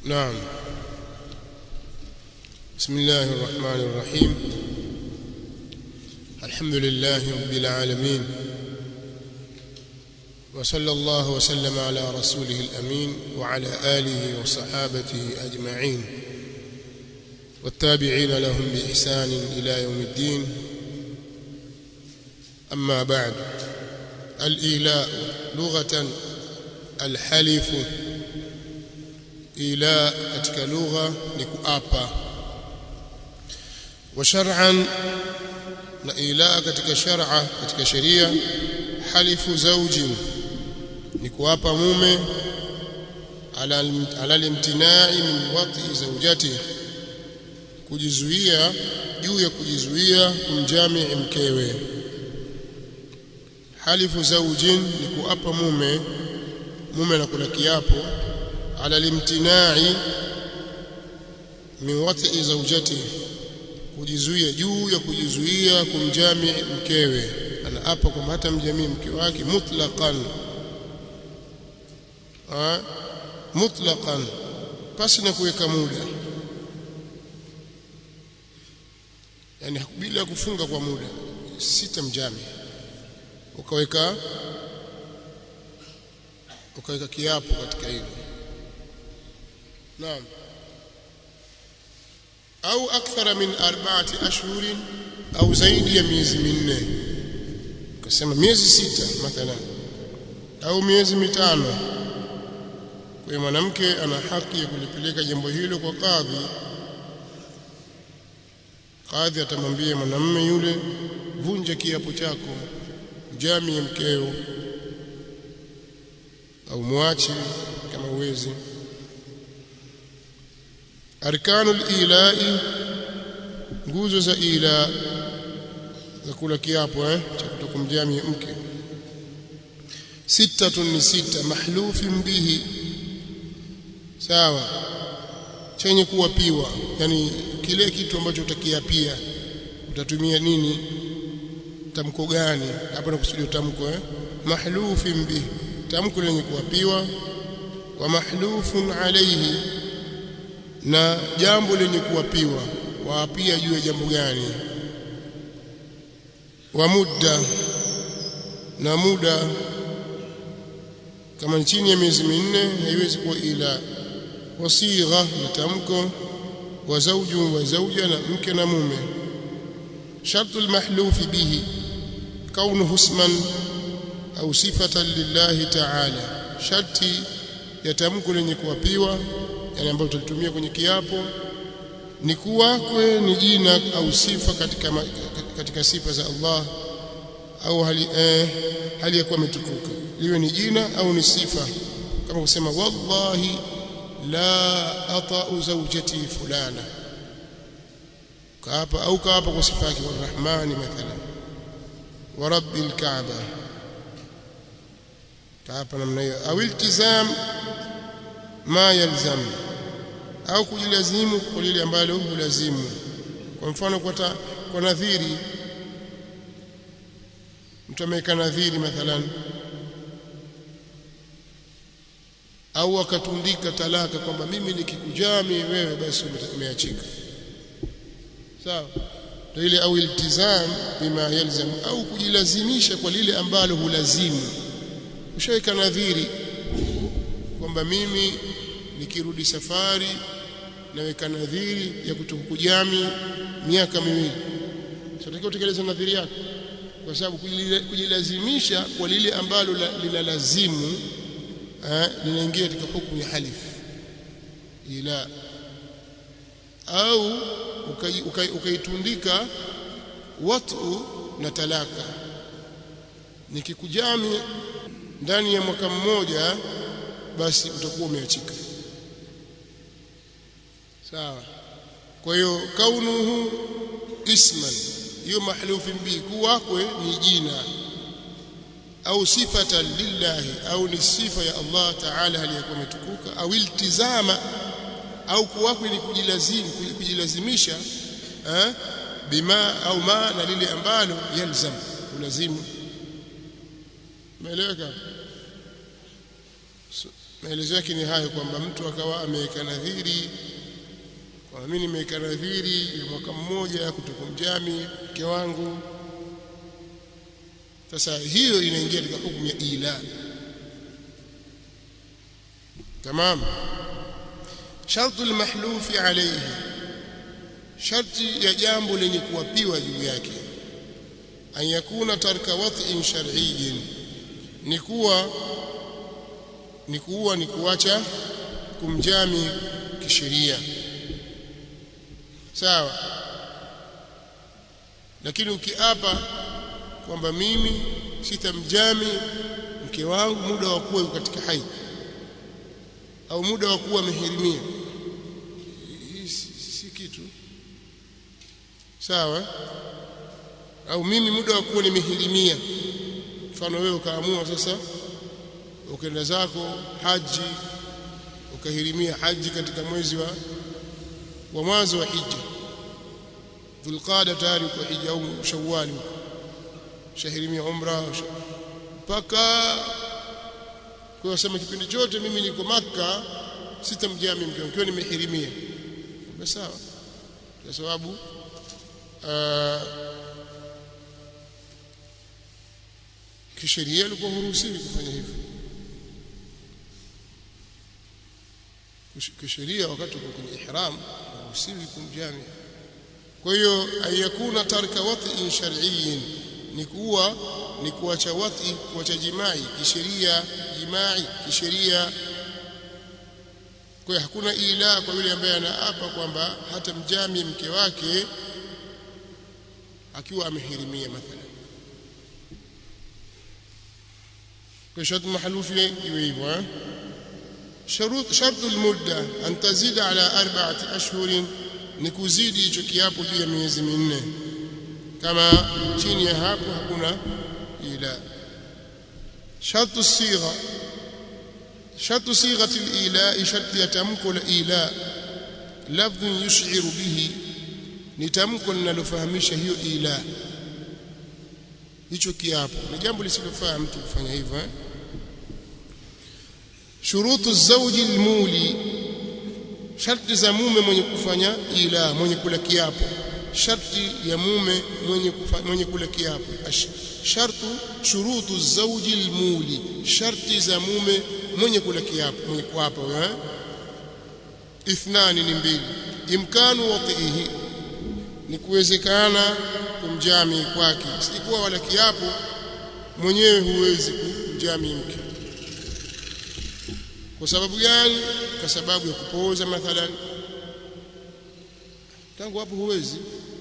نعم بسم الله الرحمن الرحيم الحمد لله رب العالمين وصلى الله وسلم على رسوله الأمين وعلى آله وصحابته أجمعين والتابعين لهم بإحسان إلى يوم الدين أما بعد الإيلاء لغة الحلف إيلاء katika lugha ni kuapa wa shar'an na ila katika shar'a katika sheria halifu zawjin ni kuapa mume ala ala limtinai min wati zawjati kujizuia juu ya kujizuia kumjamii mkewe halifu zawjin ni kuapa mume mume anakula kiapo ala limtinai min wati zawjati kujizuia juu ya kujizuia kumjamii mkewe anaapa kwamba hata mjamii mke wake mutlaqan ah mutlaqan pasi na kuweka muda yani bila kufunga kwa muda sita mjamii ukaweka ukaweka kiapo katika hilo naam au akthara min arba'ati ashhurin au zaidi ya miezi minne ukasema miezi sita mathalan au miezi mitano kwa hiyo mwanamke ana haki ya kulipeleka jambo hilo kwa kadhi kadhi atamwambia mwanamume yule vunja kiapo chako jami ya mkeo au mwache kama uwezi arkanu ilai nguzo za ila za kula kiapo eh cha kutokumjami mke sita ni sita mahlufin bihi sawa chenye kuwapiwa yani kile kitu ambacho utakiapia utatumia nini tamko gani hapa nakusudia tamko eh mahlufin bihi tamko lenye kuwapiwa wa mahlufun alayhi na jambo lenye kuwapiwa waapia juu ya jambo gani wa muda na muda kama chini ya miezi minne haiwezi kuwa ila wasigha na tamko wa zawju wa zawja na mke na mume shartu almahlufi bihi kaunuhu isman au sifatan lillahi ta'ala sharti ya tamko lenye kuwapiwa yani ambayo tulitumia kwenye kiapo ni kuwa kwe ni jina au sifa katika katika sifa za Allah au hali eh, hali ya kuwa umetukuka liwe ni jina au ni sifa kama kusema wallahi la ata'u zawjati fulana kaapa au kaapa kwa sifa yake warahmani mathalan wa rabbil kaaba kaapa namna hiyo au iltizam ma yalzam au kujilazimu kwa lile ambalo hulazimu kwa mfano kwa, ta, kwa nadhiri mtu ameweka nadhiri mathalan au akatundika talaka kwamba mimi nikikujami wewe basi umeachika sawa ndio ile au iltizam bima yalzam au kujilazimisha kwa lile ambalo hulazimu ushaweka nadhiri kwamba mimi nikirudi safari naweka nadhiri ya kutokujami miaka miwili sio kutekeleza nadhiri yako kwa sababu kujilazimisha kwa lile ambalo linalazimu linaingia katika hukumu ya halif ila au ukaitundika watu na talaka nikikujami ndani ya mwaka mmoja basi utakuwa umeachika sawa kwa hiyo kaunuhu isman hiyo mahlufi bi kuwakwe ni jina au sifatan lillahi au ni sifa ya Allah ta'ala aliyakuwa umetukuka au iltizama au kuwakwe ni kujilazimu kujilazimisha eh bima au ma na lile ambalo yalzam ulazimu umeeleweka maelezo yake ni hayo kwamba mtu akawa ameweka nadhiri kwa mimi nimeweka nadhiri ya mwaka mmoja kutokumjami mke wangu sasa hiyo inaingia katika hukumu ya ila tamam shartu almahlufi alayhi sharti ya jambo lenye kuwapiwa juu yake an yakuna tarka wat'in shar'iyyin ni kuwa ni kuwa ni kuacha kumjami kisheria sawa lakini ukiapa kwamba mimi sitamjami mke wangu muda wa kuwa katika haidh au muda wa kuwa amehirimia si, si kitu sawa au mimi muda wa kuwa nimehirimia mfano wewe ukaamua sasa ukaenda zako haji ukahirimia haji katika mwezi wa wa mwanzo wa hija dhulqada tayari kwa hija au shawwal shahirimia umra mpaka kwa sema kipindi chote mimi niko maka sitamjami mke wangu nimehirimia sawa kwa sababu kisheria ilikuwa huruhusiwi kufanya hivyo kisheria wakati uko kwenye ihram huruhusiwi kumjami kwa hiyo ayakuna tarka wat'in shar'iyyin ni kuwa ni kuacha wati kuacha jimai kisheria jimai kisheria kwa hiyo hakuna ila kwa yule ambaye anaapa kwamba hata mjami mke wake akiwa amehirimia mathalan kwa sharti mahalufi iwe hivyo شروط شرط المدة أن تزيد على أربعة أشهر نكوزيد hicho kiapo juu ya miezi minne kama chini ya hapo hakuna ila shartu sigha shartu sighati al-ila sharti ya tamko la ila lafdh yush'iru bihi ni tamko linalofahamisha hiyo ila hicho kiapo ni jambo lisilofaa mtu kufanya hivyo eh? shurutu zawji almuli sharti za mume mwenye kufanya ila mwenye kula kiapo sharti ya mume mwenye kufa, mwenye kula kiapo shartu shurutu zawji almuli sharti za mume mwenye kula kiapo mwenye kuapa eh ithnani ni mbili imkanu watihi ni kuwezekana kumjami kwake sikuwa wala kiapo mwenyewe huwezi kumjami mke kwa sababu gani kwa sababu ya kupooza mathalan tangu hapo huwezi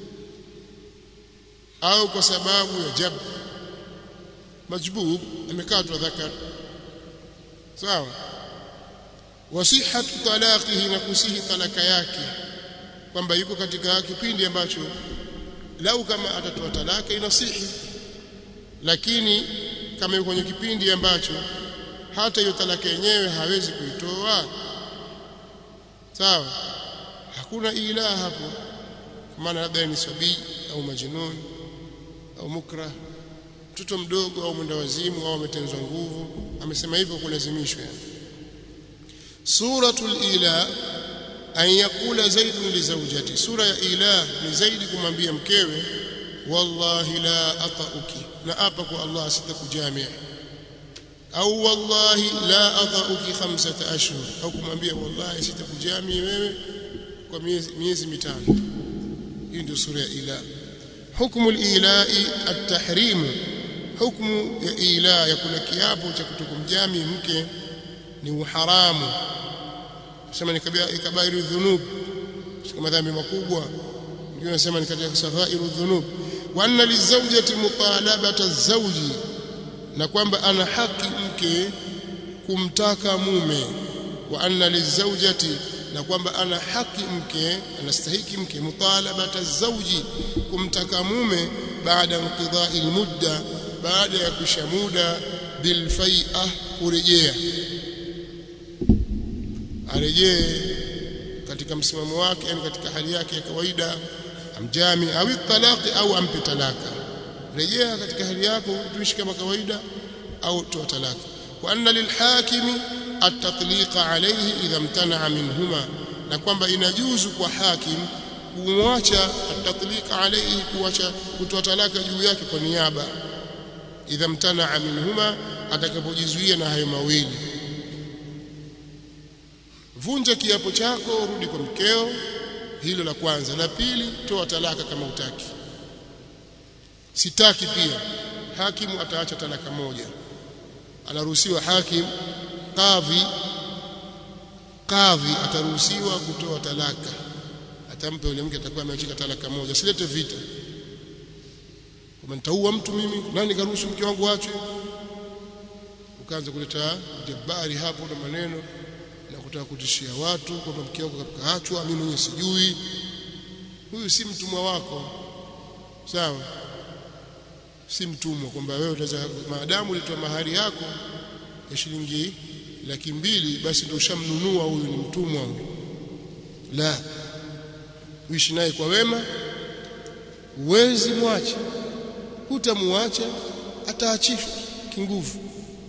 au kwa sababu ya jab majbub amekatwa dhakar sawa wasihatu talaqihi na kusihi talaka yake kwamba yuko katika kipindi ambacho lau kama atatoa talaka inasihi lakini kama yuko kwenye kipindi ambacho hata hiyo talaka yenyewe hawezi kuitoa sawa hakuna ila hapo kwa maana labda ni sabii au majnun au mukrah mtoto mdogo au mwenda wazimu au ametenzwa nguvu amesema hivyo kulazimishwa yani suratul ila an yakula zaidun li zawjati sura ya ila ni zaidi kumwambia mkewe wallahi la atauki na apa kwa Allah sitakujamia au wallahi la atauki khamsata ashhur au kumwambia wallahi sitakujamia wewe kwa miezi, miezi mitano hii ndio sura ya ila hukmu al-ila'i at-tahrim hukmu ya ila ya kula kiapo cha kutokumjami mke ni uharamu sema ni kabairu dhunub kama dhambi makubwa ndio nasema ni katika saghairu dhunub wa anna lizawjati mutalabata az-zawji na kwamba ana haki mke kumtaka mume wa anna lizawjati na kwamba ana haki mke anastahiki mke mutalabata az-zawji kumtaka mume baada inqidha'i al-mudda baada ya kusha muda bilfai'a kurejea arejee katika msimamo wake yani katika hali yake ya kawaida amjami au talaqi au ampe talaka rejea katika hali yako tuishi kama kawaida au toa talaka wa anna lilhakimi at-tatliqa alayhi idha imtana'a minhuma na kwamba inajuzu kwa hakim kumwacha at-tatliqa alayhi kuacha kutoa talaka juu yake kwa niaba idha mtana'a minhuma atakapojizuia na hayo mawili vunja kiapo chako rudi kwa mkeo hilo la kwanza la pili toa talaka kama utaki sitaki pia hakimu ataacha talaka moja anaruhusiwa hakim kadhi kadhi ataruhusiwa kutoa talaka atampa yule mke atakuwa ameachika talaka moja silete vita kama nitaua mtu mimi nani karuhusu mke wangu achwe ukaanza kuleta jabari hapo na maneno na kutaka kutishia watu kwamba mke wako kaachwa mimi mwenyewe sijui huyu si mtumwa wako sawa si mtumwa kwamba wewe utaweza maadamu ulitoa mahari yako ya shilingi laki mbili basi ndio ushamnunua huyu ni mtumwa huyu la uishi naye kwa wema uwezi mwache hutamuacha ataachishwa kinguvu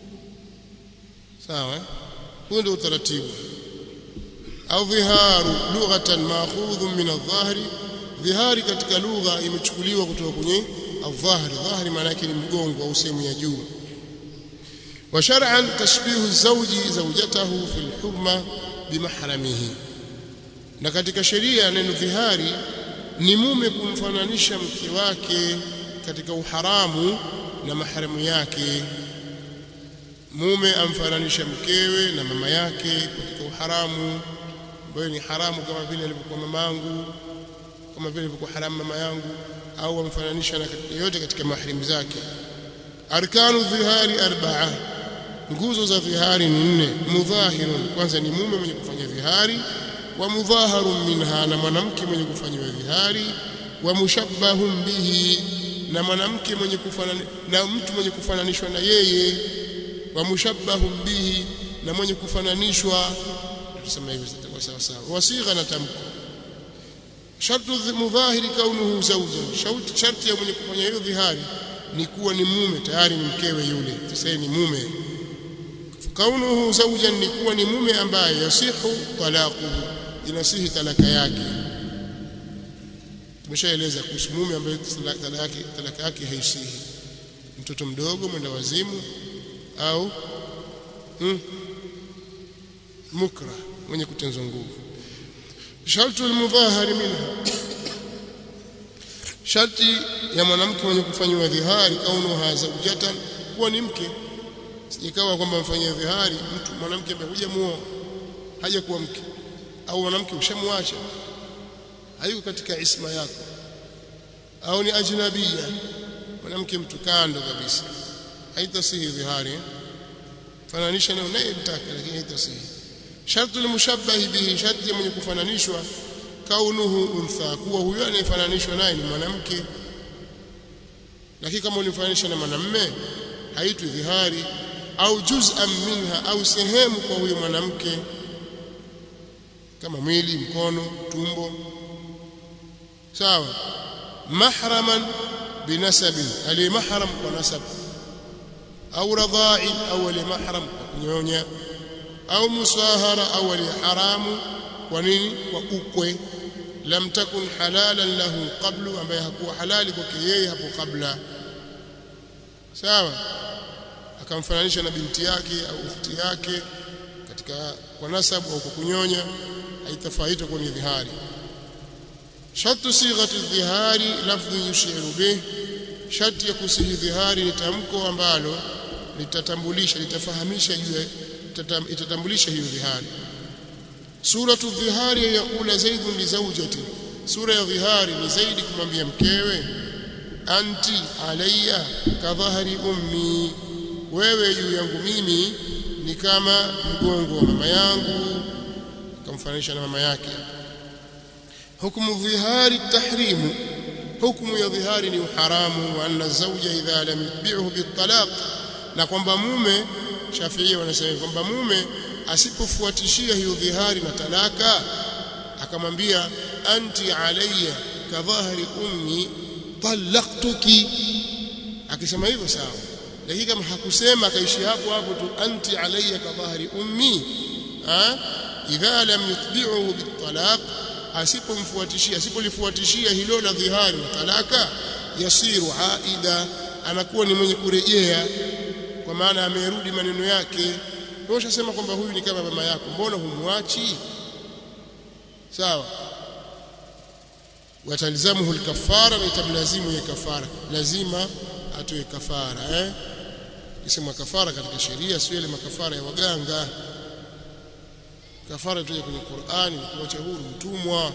sawa huo ndio utaratibu au dhiharu lughatan ma'khudhun min adh-dhahri dhihari katika lugha imechukuliwa kutoka kwenye adh-dhahri dhahri maana yake ni mgongo au sehemu ya juu wa shar'an tashbihu zawji zawjatahu fil hurma bimahramihi na katika sheria neno dhihari ni mume kumfananisha mke wake katika uharamu na maharamu yake mume amfananisha mkewe na mama yake katika uharamu ambayo ni haramu kama vile alivyokuwa mamangu kama vile alivyokuwa haramu mama yangu au amfananisha na yote katika maharimu zake arkanu dhihari arba'a nguzo za dhihari ni nne mudhahirun kwanza ni mume mwenye kufanya dhihari wa mudhaharun minha na mwanamke mwenye kufanyiwa dhihari wa mushabbahun bihi na mwanamke mwenye kufanana na mtu mwenye kufananishwa na yeye wa mushabbahun bihi na mwenye kufananishwa tuseme hivi zitakuwa sawa sawa wasigha na tamko shartu mudhahiri kaunuhu zawjan sharti ya mwenye kufanya hiyo dhihari ni kuwa ni mume tayari ni mkewe yule sasa ni mume kaunuhu zawjan ni kuwa ni mume ambaye yasihu talaquhu inasihi talaka yake tumeshaeleza kuhusu mume ambaye talaka yake talaka yake haisihi mtoto mdogo mwenda wazimu au hmm, mukra mwenye kutenzwa nguvu shartu almudhahari minha sharti ya mwanamke mwenye kufanywa dhihari kaunuha zawjatan kuwa ni mke ikawa kwamba mfanyia dhihari mtu mwanamke ambaye hujamuoa haja kuwa mke au mwanamke ushamwacha hayuko katika isma yako au ni ajnabia mwanamke mtu kando kabisa haitasihi dhihari fananisha na unayemtaka lakini haitasihi shartu almushabbahi bihi sharti mwenye kufananishwa kaunuhu untha kuwa huyo anayefananishwa naye ni mwanamke lakini kama ulifananisha na mwanamme haitwi dhihari au juz'an minha au sehemu kwa huyo mwanamke kama mwili mkono tumbo sawa mahraman binasabi ali mahram kwa nasab au radha'i au ali mahram kwa kunyonya au musahara au ali haramu kwa nini kwa ukwe lam takun halalan lahu qablu ambaye hakuwa halali kwake yeye hapo kabla sawa akamfananisha na binti yake au ukhti yake katika kwa nasabu au kwa kunyonya haitafaita kuwa ni dhihari shartu sighati dhihari lafdhu yushiru bih sharti ya kusihi dhihari ni tamko ambalo litatambulisha litafahamisha juu itatambulisha hiyo dhihari suratu dhihari yaqula zaidun li zawjati sura ya dhihari ni zaidi kumwambia mkewe anti alayya ka dhahri ummi wewe juu yangu mimi ni kama mgongo wa mama yangu akamfananisha na mama yake hukumu dhihari tahrimu hukumu ya dhihari ni uharamu wa anna zawja idha lam yutbi'hu bitalaq na kwamba mume Shafi'i wanasema kwamba mume asipofuatishia hiyo dhihari na talaka akamwambia anti alayya ka dhahri ummi talaqtuki akisema hivyo sawa lakini kama hakusema akaishi hapo hapo tu anti alayya ka dhahri ummi ha idha lam yutbi'uhu bitalaq asipomfuatishia asipolifuatishia hilo la dhihari talaka yasiru aida anakuwa ni mwenye kurejea kwa maana amerudi maneno yake wewe ushasema kwamba huyu ni kama mama yako mbona humwachi sawa watalzamuhu alkafara na itamlazimu ya kafara lazima atoe kafara eh kisema kafara katika sheria sio ile makafara ya waganga kafara tuje kwenye Qur'ani kuacha huru mtumwa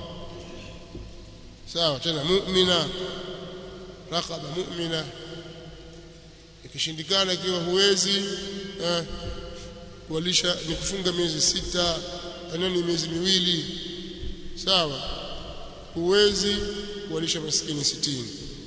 sawa tena mu'mina raqaba mu'mina ikishindikana ikiwa huwezi eh, kualisha ni kufunga miezi sita anani miezi miwili sawa huwezi kualisha maskini sitini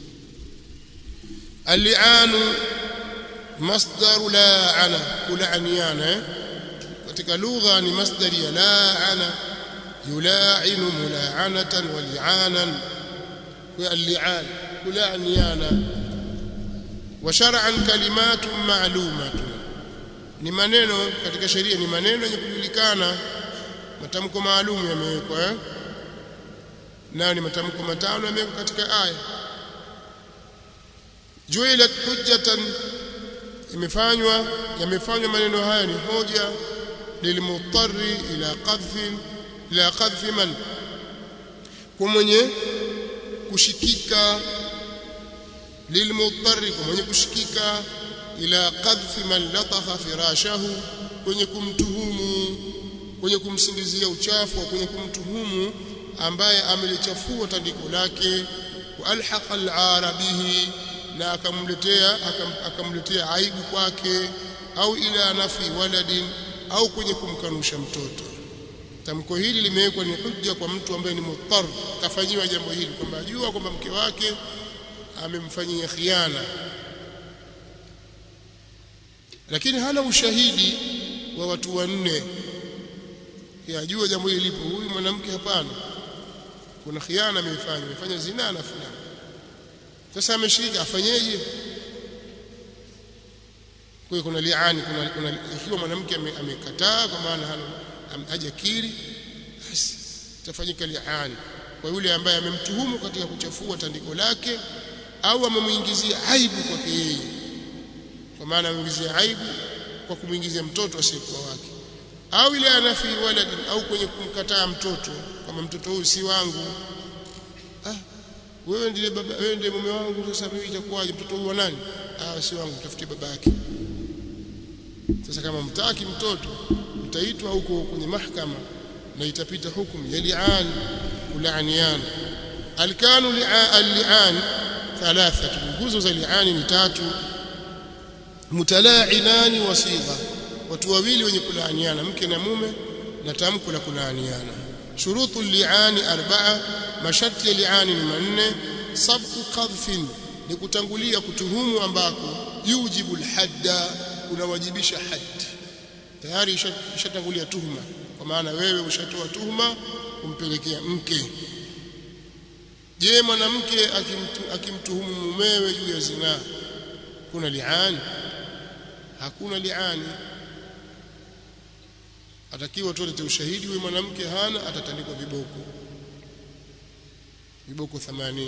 alianu masdaru la'ana kulaniana eh? katika lugha ni masdari ya la'ana yula'inu mula'anatan wa li'anan wa al-li'an kulaniana wa shar'an kalimatun ma'lumatun ni maneno katika sheria ni maneno yenye kujulikana matamko maalum yamewekwa eh? nayo ni matamko matano yamewekwa katika aya juilat hujjatan imefanywa yamefanywa maneno haya ni hoja lilmuttari ila qadhfi ila qadhfi man kwa mwenye kushikika lilmuttari kwa mwenye kushikika ila qadhfi man lataha firashahu kwenye kumtuhumu kwenye kumsingizia uchafu kwenye kumtuhumu ambaye amelichafua tandiko lake wa alhaqa al-arabihi na akamletea akamletea aibu kwake au ila nafi waladin au kwenye kumkanusha mtoto tamko hili limewekwa ni hujja kwa mtu ambaye ni muttar kafanyiwa jambo hili kwamba ajua kwamba mke wake amemfanyia khiana lakini hana ushahidi wa watu wanne yajua jambo hili lipo huyu mwanamke hapana kuna khiana ameifanya amefanya zina na fulani sasa ameshika afanyeje kwa kuna liani kuna, kuna ikiwa mwanamke amekataa kwa maana hana hajakiri basi itafanyika liani kwa yule ambaye amemtuhumu katika kuchafua tandiko lake au amemuingizia aibu kwake yeye kwa maana amemuingizia aibu kwa kumuingizia mtoto asiyekuwa wake au ile anafi waladi au kwenye kumkataa mtoto kama mtoto huyu si wangu ah wewe ndiye baba wewe ndiye mume wangu sasa mimi itakuwaje mtoto huyu wa nani ah si wangu tafutie baba yake sasa kama mtaki mtoto mtaitwa huko kwenye mahakama na itapita hukumu ya li'an kulaaniana alkanu li'an thalathatu nguzo za li'ani ni tatu mutala'inani wasigha watu wawili wenye kulaaniana mke na mume na tamko la kulaaniana shurutu li'ani arba'a masharti ya li'ani ni manne sabqu qadhfin ni kutangulia kutuhumu ambako yujibu alhadda unawajibisha haddi tayari ishatangulia tuhuma kwa maana wewe ushatoa tuhuma kumpelekea mke je mwanamke akimtuhumu mumewe juu ya zinaa kuna li'ani hakuna li'ani atakiwa tulete ushahidi huyu mwanamke hana atatandikwa viboko viboko 80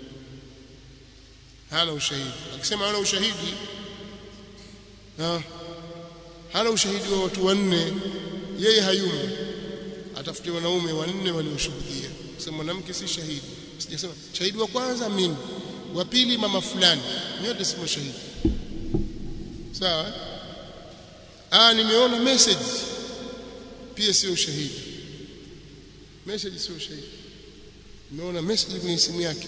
hana ushahidi akisema hana ushahidi ha, hana ushahidi wa watu wanne yeye hayumo atafute wanaume wanne walioshuhudia sema mwanamke si shahidi sijasema shahidi wa kwanza mimi wa pili mama fulani nyote si mashahidi sawa ah nimeona message pia sio ushahidi message sio ushahidi nimeona message kwenye simu yake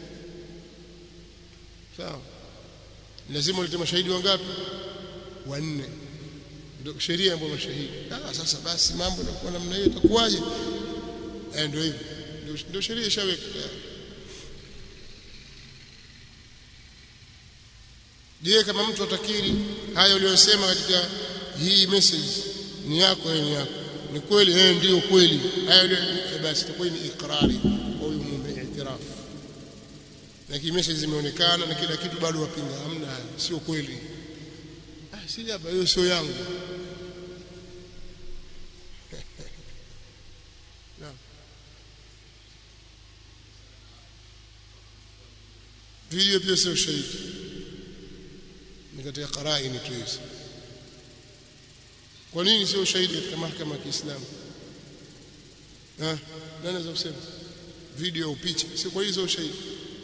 sawa lazima ulete mashahidi wangapi wanne ndio sheria ambayo mashahidi ah sasa basi mambo yanakuwa namna hiyo itakuwaje eh ndio hivyo ndio sheria ishaweka je kama mtu atakiri haya uliyosema katika hii message ni yako eh ni yako ni kweli eh ndio kweli haya basi itakuwa ni ikrari kwa huyu mume itirafu lakini message zimeonekana na kila kitu bado wapinga hamna sio kweli si hapa hiyo sio yangu naam video pia sio shahidi ni katika qaraini tu hizo kwa nini sio shahidi katika mahakama ya Kiislamu ah nani anaweza kusema video au picha sio kwa hizo ushahidi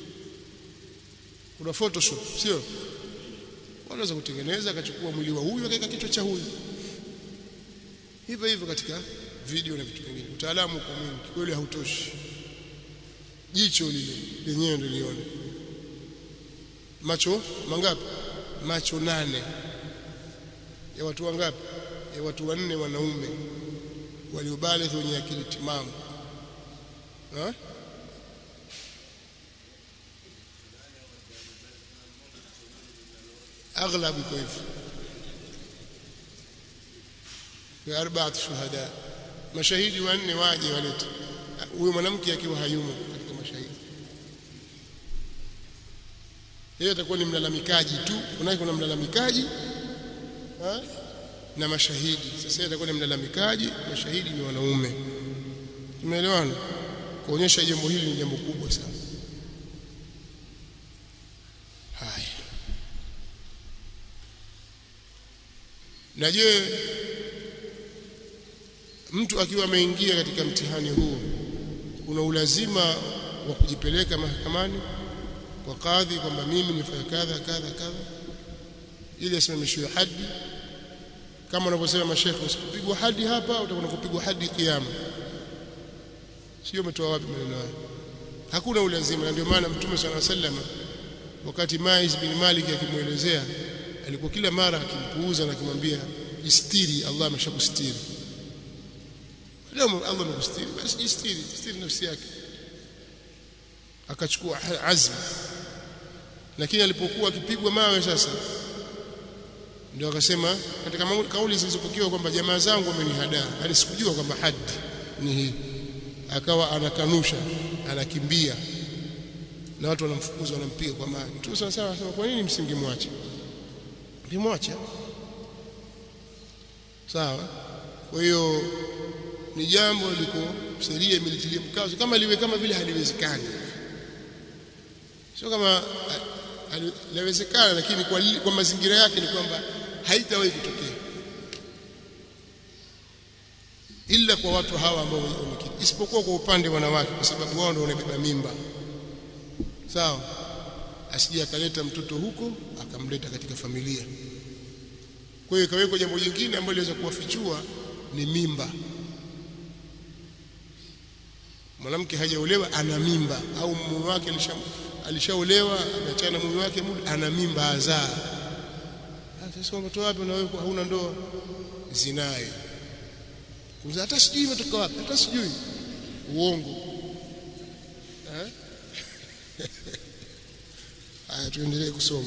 kuna photoshop sio wanaweza kutengeneza akachukua mwili wa huyu akaweka kichwa cha huyu hivyo hivyo katika video na vitu vingine utaalamu kwa mwingi kweli hautoshi jicho lile lenyewe ndio lione macho mangapi macho nane ya watu wangapi ya watu wanne wanaume waliobalighi wenye akili timamu ha? aghlab iko hivyo kwa arbaat shuhada mashahidi wanne waje walete huyo mwanamke akiwa hayumo katika mashahidi yeye atakuwa ni mlalamikaji tu unaye kuna mlalamikaji ha? na mashahidi sasa yeye atakuwa ni mlalamikaji mashahidi ni wanaume tumeelewana kuonyesha jambo hili ni jambo kubwa sana haya na je mtu akiwa ameingia katika mtihani huu kuna ulazima wa kujipeleka mahakamani kwa kadhi kwamba mimi nifanya kadha kadha kadha ili asimamishiwe hadi kama wanavyosema mashekhe usipigwa hadi hapa utakwenda kupigwa hadi kiyama sio umetoa wapi maneno hayo hakuna ulazima na ndio maana mtume swalla sallam wakati Maiz bin Malik akimuelezea alikuwa kila mara akimpuuza na akimwambia istiri Allah ameshakustiri leo Allah amekustiri basi jistiri jistiri nafsi yake akachukua azma lakini alipokuwa akipigwa mawe sasa ndio akasema katika kauli zilizopokewa kwamba jamaa zangu wamenihadaa hadi sikujua kwamba hadi ni hii akawa anakanusha anakimbia na watu wanamfukuza wanampiga kwa mawe mtume sana sana anasema kwa nini msingemwacha mlimwacha sawa kwa hiyo ni jambo liko sheria imelitilia mkazo kama liwe kama vile haliwezekani sio kama linawezekana lakini kwa, kwa mazingira yake ni kwamba haitawahi kutokea ila kwa watu hawa ambao wamekiri isipokuwa kwa upande wanawake kwa sababu wao ndio wanabeba mimba sawa asije akaleta mtoto huko akamleta katika familia kwa hiyo ikawekwa jambo jingine ambalo liweza kuwafichua ni mimba mwanamke hajaolewa ana mimba au mume wake alisha alishaolewa ameachana na mume wake muda ana mimba azaa sasa umetoa wapi na wewe hauna ndoa zinaye kumza hata sijui imetoka wapi hata sijui uongo eh haya tuendelee kusoma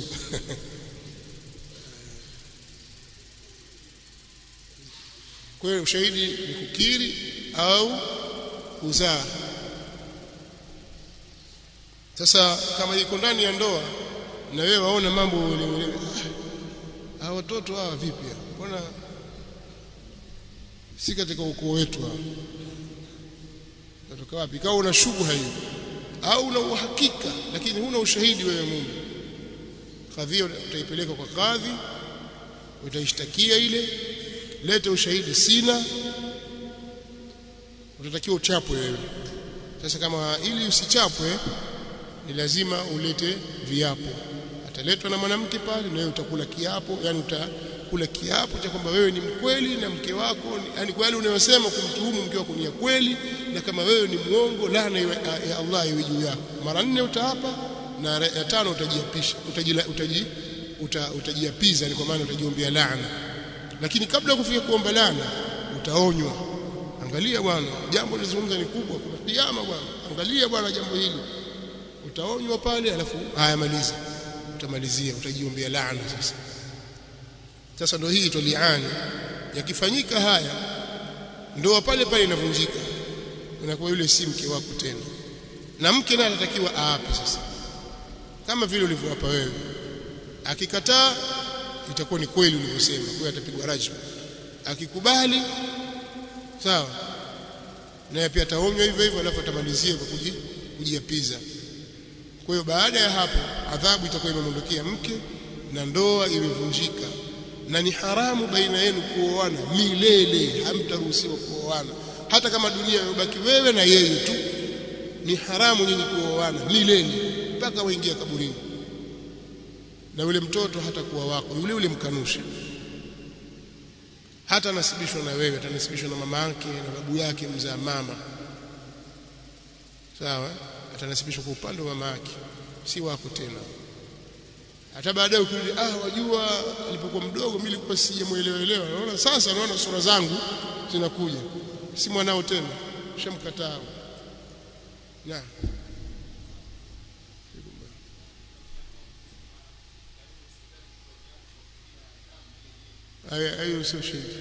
kwa hiyo ushahidi ni kukiri au kuzaa sasa kama iko ndani ya ndoa na wewe waona mambo hawa watoto hawa vipi mbona si katika ukoo wetu hawa natoka wapi kama una shubha hiyo au una uhakika lakini huna ushahidi wewe mume kadhia utaipeleka kwa kadhi utaishtakia ile lete ushahidi sina utatakiwa uchapwe wewe sasa kama ili usichapwe ni lazima ulete viapo ataletwa na mwanamke pale na wewe utakula kiapo yani utakula kiapo cha kwamba wewe ni mkweli na mke wako yani kwa yale unayosema kumtuhumu mke wako ni ya kweli na kama wewe ni muongo laana ya Allah iwe juu yako mara nne utaapa na ya tano utajiapisha utajila utaji uta, utajiapiza ni kwa maana utajiombea laana lakini kabla ya kufika kuomba laana utaonywa angalia bwana jambo lizungumza ni kubwa kuna kiama bwana angalia bwana jambo hili utaonywa pale alafu haya maliza utamalizia utajiombea laana sasa sasa ndio hii tuliani yakifanyika haya ndoa pale pale inavunjika unakuwa yule si mke wako tena na mke naye anatakiwa aape sasa kama vile ulivyoapa wewe akikataa itakuwa ni kweli ulivyosema kwa hiyo atapigwa rajmu akikubali sawa naye pia ataonywa hivyo hivyo alafu atamalizia kwa kujiapiza kwa hiyo baada ya hapo adhabu itakuwa imemwondokea mke na ndoa imevunjika na ni haramu baina yenu kuoana milele hamtaruhusiwa kuoana hata kama dunia imebaki wewe na yeye tu ni haramu nyinyi kuoana milele mpaka waingia kaburini na yule mtoto hata kuwa wako yule yule mkanusha hata nasibishwa na wewe atanasibishwa na mama yake na babu yake mzaa mama sawa atanasibishwa kwa upande wa mama yake si wako tena hata baadaye ukirudi ah wajua alipokuwa mdogo mimi nilikuwa sijamuelewaelewa naona sasa naona sura zangu zinakuja si mwanao tena shamkataa na hayo sio sheria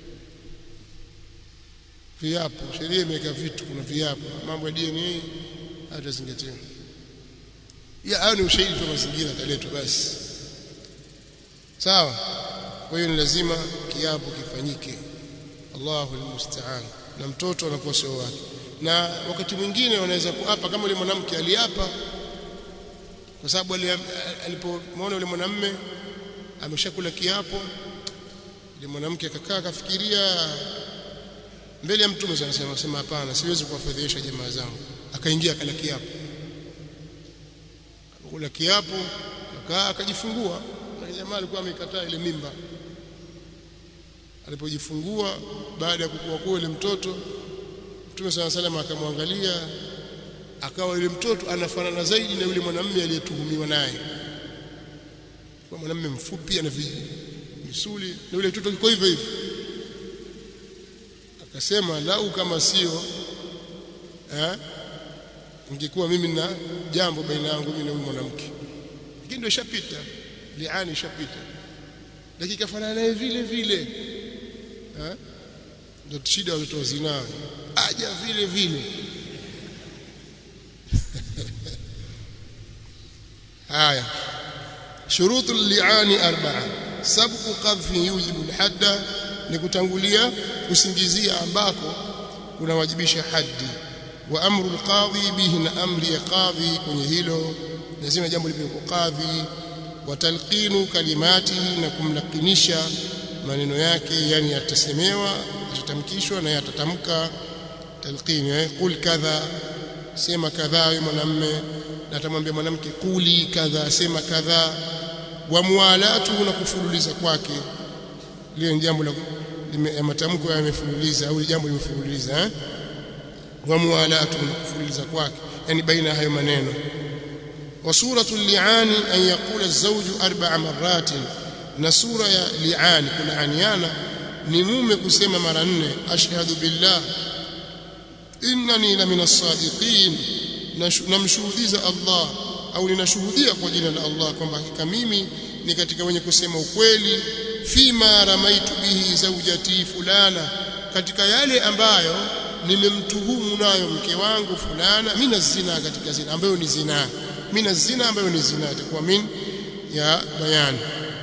viapo sheria imeweka vitu kuna viapo mambo ya DNA hatazingatiwa ya hayo ni ushahidi tu mazingira ataletwa basi sawa kwa hiyo ni lazima kiapo kifanyike Allahu almusta'an na mtoto anakuwa sio wake na wakati mwingine wanaweza kuapa kama yule mwanamke aliapa kwa sababu alipomwona yule mwanamme ameshakula kiapo yule mwanamke akakaa akafikiria mbele ya mtume anasema sema hapana siwezi kuwafedhesha jamaa zangu akaingia akala kiapo kula kiapo akaa akajifungua na jamaa alikuwa amekataa ile mimba alipojifungua baada ya kukua kwa ile mtoto Mtume sana salama akamwangalia akawa yule mtoto anafanana zaidi na yule mwanamume aliyetuhumiwa naye kwa mwanamume mfupi ana misuli na yule mtoto yuko hivyo hivyo akasema lau kama sio eh ingekuwa mimi na jambo baina yangu mimi na huyu mwanamke lakini ndio ishapita liani ishapita lakini kafanana naye vile vile eh ndio shida watoto wa zinaa aja vile vile haya shurutu liani arba'a sabqu qadhfi yujibu alhadda ni kutangulia kusingizia ambako kunawajibisha haddi wa amru alqadhi bihi na amri ya qadhi kwenye hilo lazima jambo lipe kwa qadhi wa talqinu kalimati na kumlakinisha maneno yake yani yatasemewa yatatamkishwa na yatatamka talqini eh qul kadha sema kadha wewe mwanamme na atamwambia mwanamke kuli kadha sema kadha wa mualatu na kufululiza kwake lile jambo la matamko yamefululiza au jambo limefululiza eh wa mualatu na kufululiza kwake yani baina hayo maneno wa suratu li'ani an yaqula az-zawju arba'a marratin na sura ya li'ani kulaaniana ni mume kusema mara nne ashhadu billah innani la min as-sadiqin namshuhudiza Allah au ninashuhudia kwa jina la Allah kwamba hakika mimi ni katika wenye kusema ukweli fima ramaitu bihi zawjati fulana katika yale ambayo nimemtuhumu nayo mke wangu fulana mina zina katika zina ambayo ni zina mina zina ambayo ni zina itakuwa min ya bayan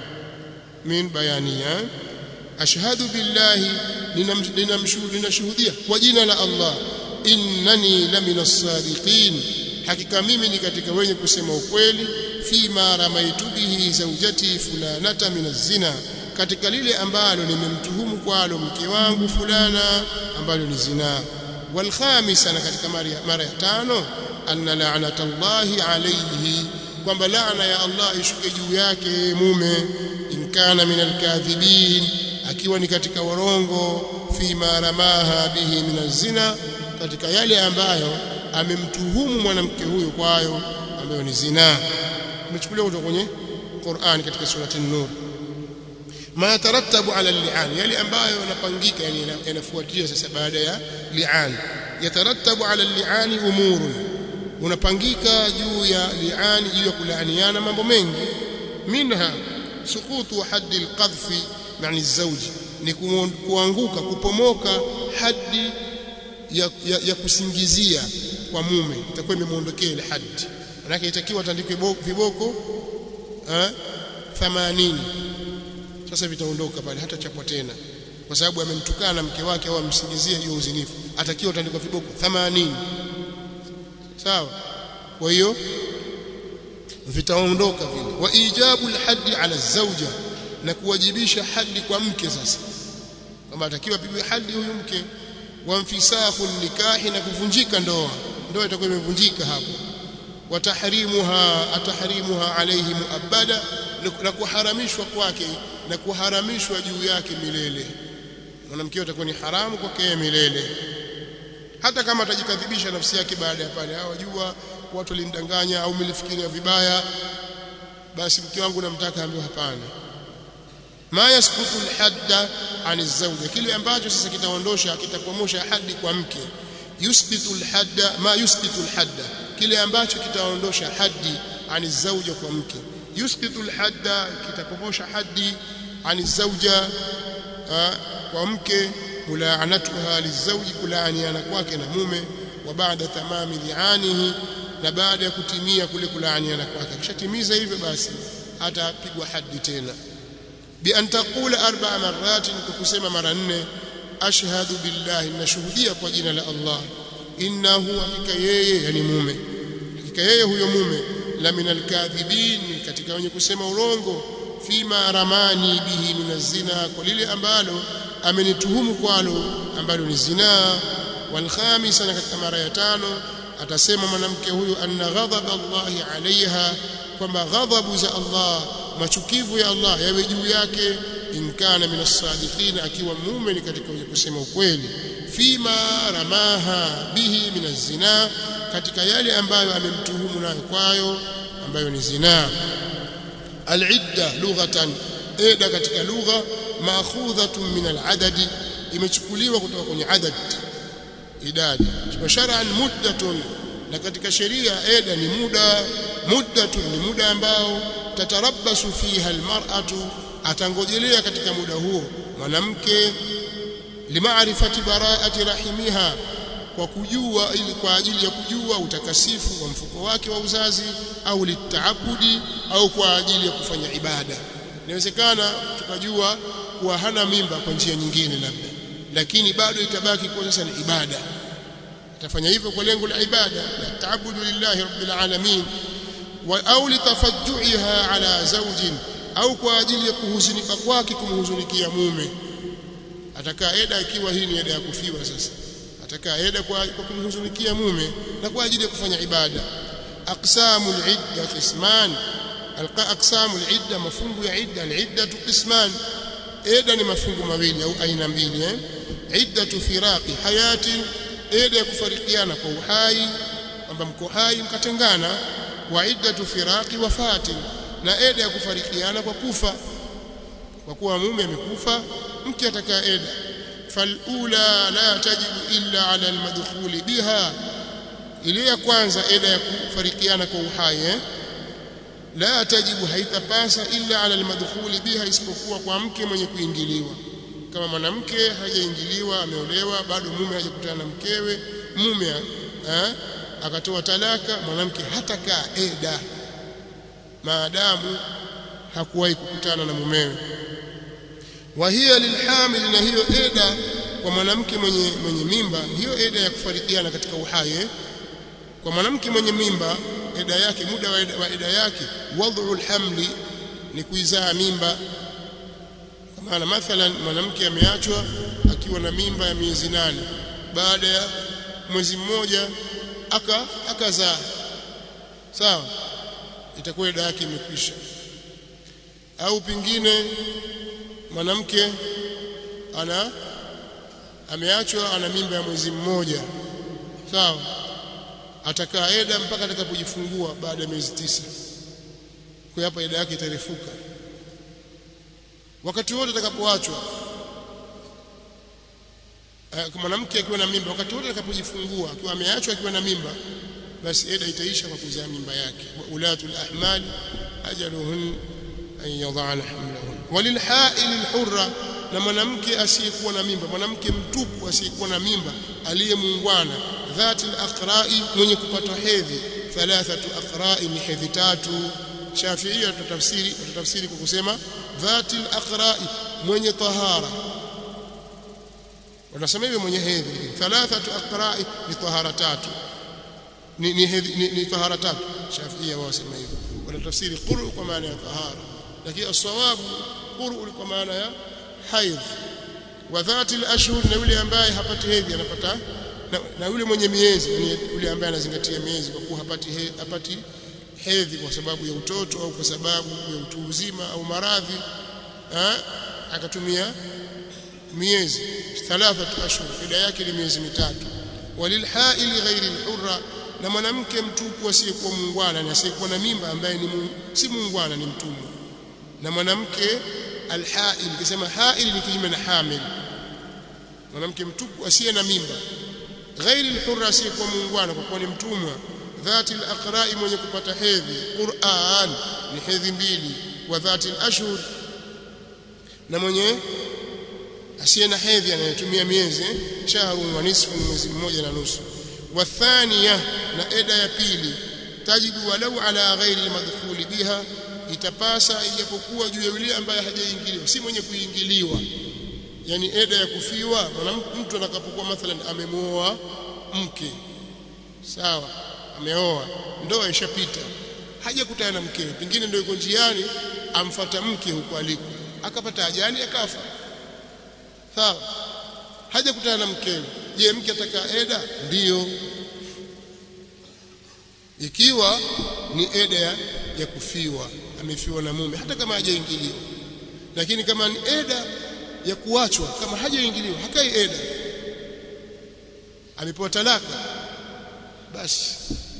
min bayaniya ashhadu billahi ninamshuhudia kwa jina la Allah innani lamina sadiqin hakika mimi ni katika wenye kusema ukweli fima ramaitu bihi zawjati fulanata min zina katika lile ambalo nimemtuhumu kwalo mke wangu fulana ambalo ni zina wal khamisa na katika mara ya tano anna la'nata Allahi alayhi kwamba laana ya Allah ishuke juu yake mume in kana min alkadhibin akiwa ni katika warongo fima ramaha bihi min zina katika yale ambayo amemtuhumu mwanamke huyo kwayo ambayo ni zina umechukuliwa kutoka kwenye Qur'an katika surati an-Nur ma yatarattabu ala al-li'an yale ambayo yanapangika yani yanafuatia sasa baada ya li'an yatarattabu ala al-li'an umurun unapangika juu ya li'an juu ya kulaaniana mambo mengi minha sukutu haddi al-qadhfi yani zawji ni kuanguka kupomoka haddi ya, ya, ya kusingizia kwa mume itakuwa imemuondokea ile haddi manake itakiwa atandikwe viboko eh 80 sasa vitaondoka pale hata chapwa tena kwa sababu amemtukana mke wake au amsingizia hiyo uzinifu atakiwa utandikwa viboko 80 sawa kwa hiyo vitaondoka vile wa ijabu alhaddi ala zawja na kuwajibisha hadi kwa mke sasa kama atakiwa pigwe hadi huyu mke wa mfisahu nikahi na kuvunjika ndoa ndoa itakuwa imevunjika hapo watahrimuha atahrimuha alayhi muabada na kuharamishwa kwake na kuharamishwa juu yake milele mwanamke atakuwa ni haramu kwake milele hata kama atajikadhibisha nafsi yake baada ya pale hawajua watu walimdanganya au mlifikiria vibaya basi mke wangu namtaka ambaye hapana ma yasqutu alhadda an zawja kile ambacho sasa kitaondosha kitapomosha hadi kwa mke yusbitu alhadda ma yusbitu alhadda kile ambacho kitaondosha hadi an zawja kwa mke yusbitu alhadda kitapomosha hadi an zawja kwa mke mulaanatuha lizawji kulaaniana kwake na mume wa baada tamami lianihi na baada ya kutimia kule kulaaniana kwake akishatimiza hivyo basi atapigwa hadi tena bi an taqula arba'a marratin kusema mara nne ashhadu billahi nashuhudia kwa jina la Allah innahu hakika yeye yani mume hakika yeye huyo mume la minal kadhibin katika wenye kusema urongo fima ramani bihi minazina kwa lile ambalo amenituhumu kwalo ambalo ni zinaa walkhamisa na katika mara ya tano atasema mwanamke huyu anna ghadhab Allah alaiha kwamba ghadhabu za Allah machukivu ya Allah yawe juu yake in kana min as-sadiqin akiwa mume ni katika wenye kusema ukweli fima ramaha bihi min az-zina katika yale ambayo amemtuhumu nayo kwayo ambayo ni zinaa al-idda lughatan eda katika lugha maakhudhatun min al-adadi imechukuliwa kutoka kwenye adad idadi kwa shar'an muddatun na katika sheria eda ni muda muddatun ni muda ambao tatarabbasu fiha almar'atu atangojelea katika muda huo mwanamke limaarifati bara'ati rahimiha kwa kujua ili kwa ajili ya kujua utakasifu wa mfuko wake wa uzazi au litaabudi au kwa ajili ya kufanya ibada inawezekana tukajua kuwa hana mimba kwa njia nyingine labda lakini bado itabaki kuwa sasa ni ibada atafanya hivyo kwa lengo la ibada la taabudu lillahi rabbil alamin wa au litafajjuiha ala zawjin au kwa ajili ya kuhuzunika kwake kumhuzunikia mume atakaa eda ikiwa hii ni eda ya kufiwa sasa atakaa eda kwa, kwa kumhuzunikia mume na kwa ajili ya kufanya ibada aqsamul idda qisman alqa aqsamul idda mafungu ya idda al-idda qisman eda ni mafungu mawili au aina mbili eh iddatu firaqi hayati eda ya kufarikiana kwa uhai kwamba mko hai mkatengana wa iddatu firaqi wafati na eda ya kufarikiana kwa kufa kwa kuwa mume amekufa mke atakaa eda falula la tajibu illa ala almadkhuli biha ile ya kwanza eda ya kufarikiana kwa uhai eh? la tajibu haitapasa illa ala almadkhuli biha isipokuwa kwa mke mwenye kuingiliwa kama mwanamke hajaingiliwa ameolewa bado mume hajakutana na mkewe mume eh? akatoa talaka mwanamke hatakaa eda maadamu hakuwahi kukutana na mumewe wa hiya lilhamil na hiyo eda kwa mwanamke mwenye mwenye mimba hiyo eda ya kufarikiana katika uhai eh? kwa mwanamke mwenye mimba eda yake muda wa eda, wa eda yake wad'u alhamli ni kuizaa mimba kwa maana mathalan mwanamke ameachwa akiwa na mimba ya miezi nane baada ya mwezi mmoja aka akazaa sawa itakuwa eda yake imekwisha au pingine mwanamke ana ameachwa ana mimba ya mwezi mmoja sawa atakaa eda mpaka atakapojifungua baada ya miezi tisa kwa hapa eda yake itarefuka wakati wote atakapoachwa mwanamke akiwa na mimba wakati wote atakapojifungua akiwa ameachwa akiwa na mimba basi eda itaisha kwa kuzaa mimba yake wa ulatul ahmal ajaluhun an yadhana hamlahun walilhail alhurra na mwanamke asiyekuwa na mimba mwanamke mtupu asiyekuwa na mimba aliyemuungwana dhati alaqra'i mwenye kupata hedhi thalathatu aqra'i ni hedhi tatu Shafiia tutafsiri tutafsiri kwa kusema dhatil aqra'i mwenye tahara wanasema hivyo mwenye hedhi thalathatu aqra'i ni tahara tatu ni ni, hedhi, ni, ni tahara tatu Shafiia wao wasema hivyo wanatafsiri quru kwa maana ya tahara lakini as-sawabu quru kwa maana ya haidh wa dhatil ashhur na yule ambaye hapati hedhi anapata na, na yule mwenye miezi yani yule ambaye anazingatia miezi kwa kuwa hapati he, hapati hedhi kwa sababu ya utoto au kwa sababu ya utu uzima au maradhi akatumia miezi thalathatu ashhur ida yake ni miezi mitatu walilhaili ghairi alhurra na mwanamke mtupu asiyekuwa muungwana na asiyekuwa na mimba ambaye ni mu, si muungwana ni mtumwa na mwanamke alhail kisema hail ni kinyume na hamil mwanamke mtupu asiye na mimba ghairi alhurra asiyekuwa muungwana kwa kuwa ni mtumwa dhati alaqra'i mwenye kupata hedhi Qur'an ni hedhi mbili wa dhati alashhur na mwenye asiye na hedhi anayetumia miezi shahru wa nisfu mwezi mmoja na nusu wathania na eda ya pili tajibu walau ala ghairi almadkhuli biha itapasa ijapokuwa juu ya yule ambaye hajaingiliwa si mwenye kuingiliwa yani eda ya kufiwa mtu atakapokuwa mathalan amemuoa mke sawa ameoa ndoa ishapita hajakutana na mkewe pengine ndio yuko njiani amfata mke huko aliko akapata ajali akafa sawa hajakutana na mkewe je mke ataka eda ndiyo ikiwa ni eda ya kufiwa amefiwa na mume hata kama hajaingiliwa lakini kama ni eda ya kuachwa kama hajaingiliwa hakai eda amepewa talaka basi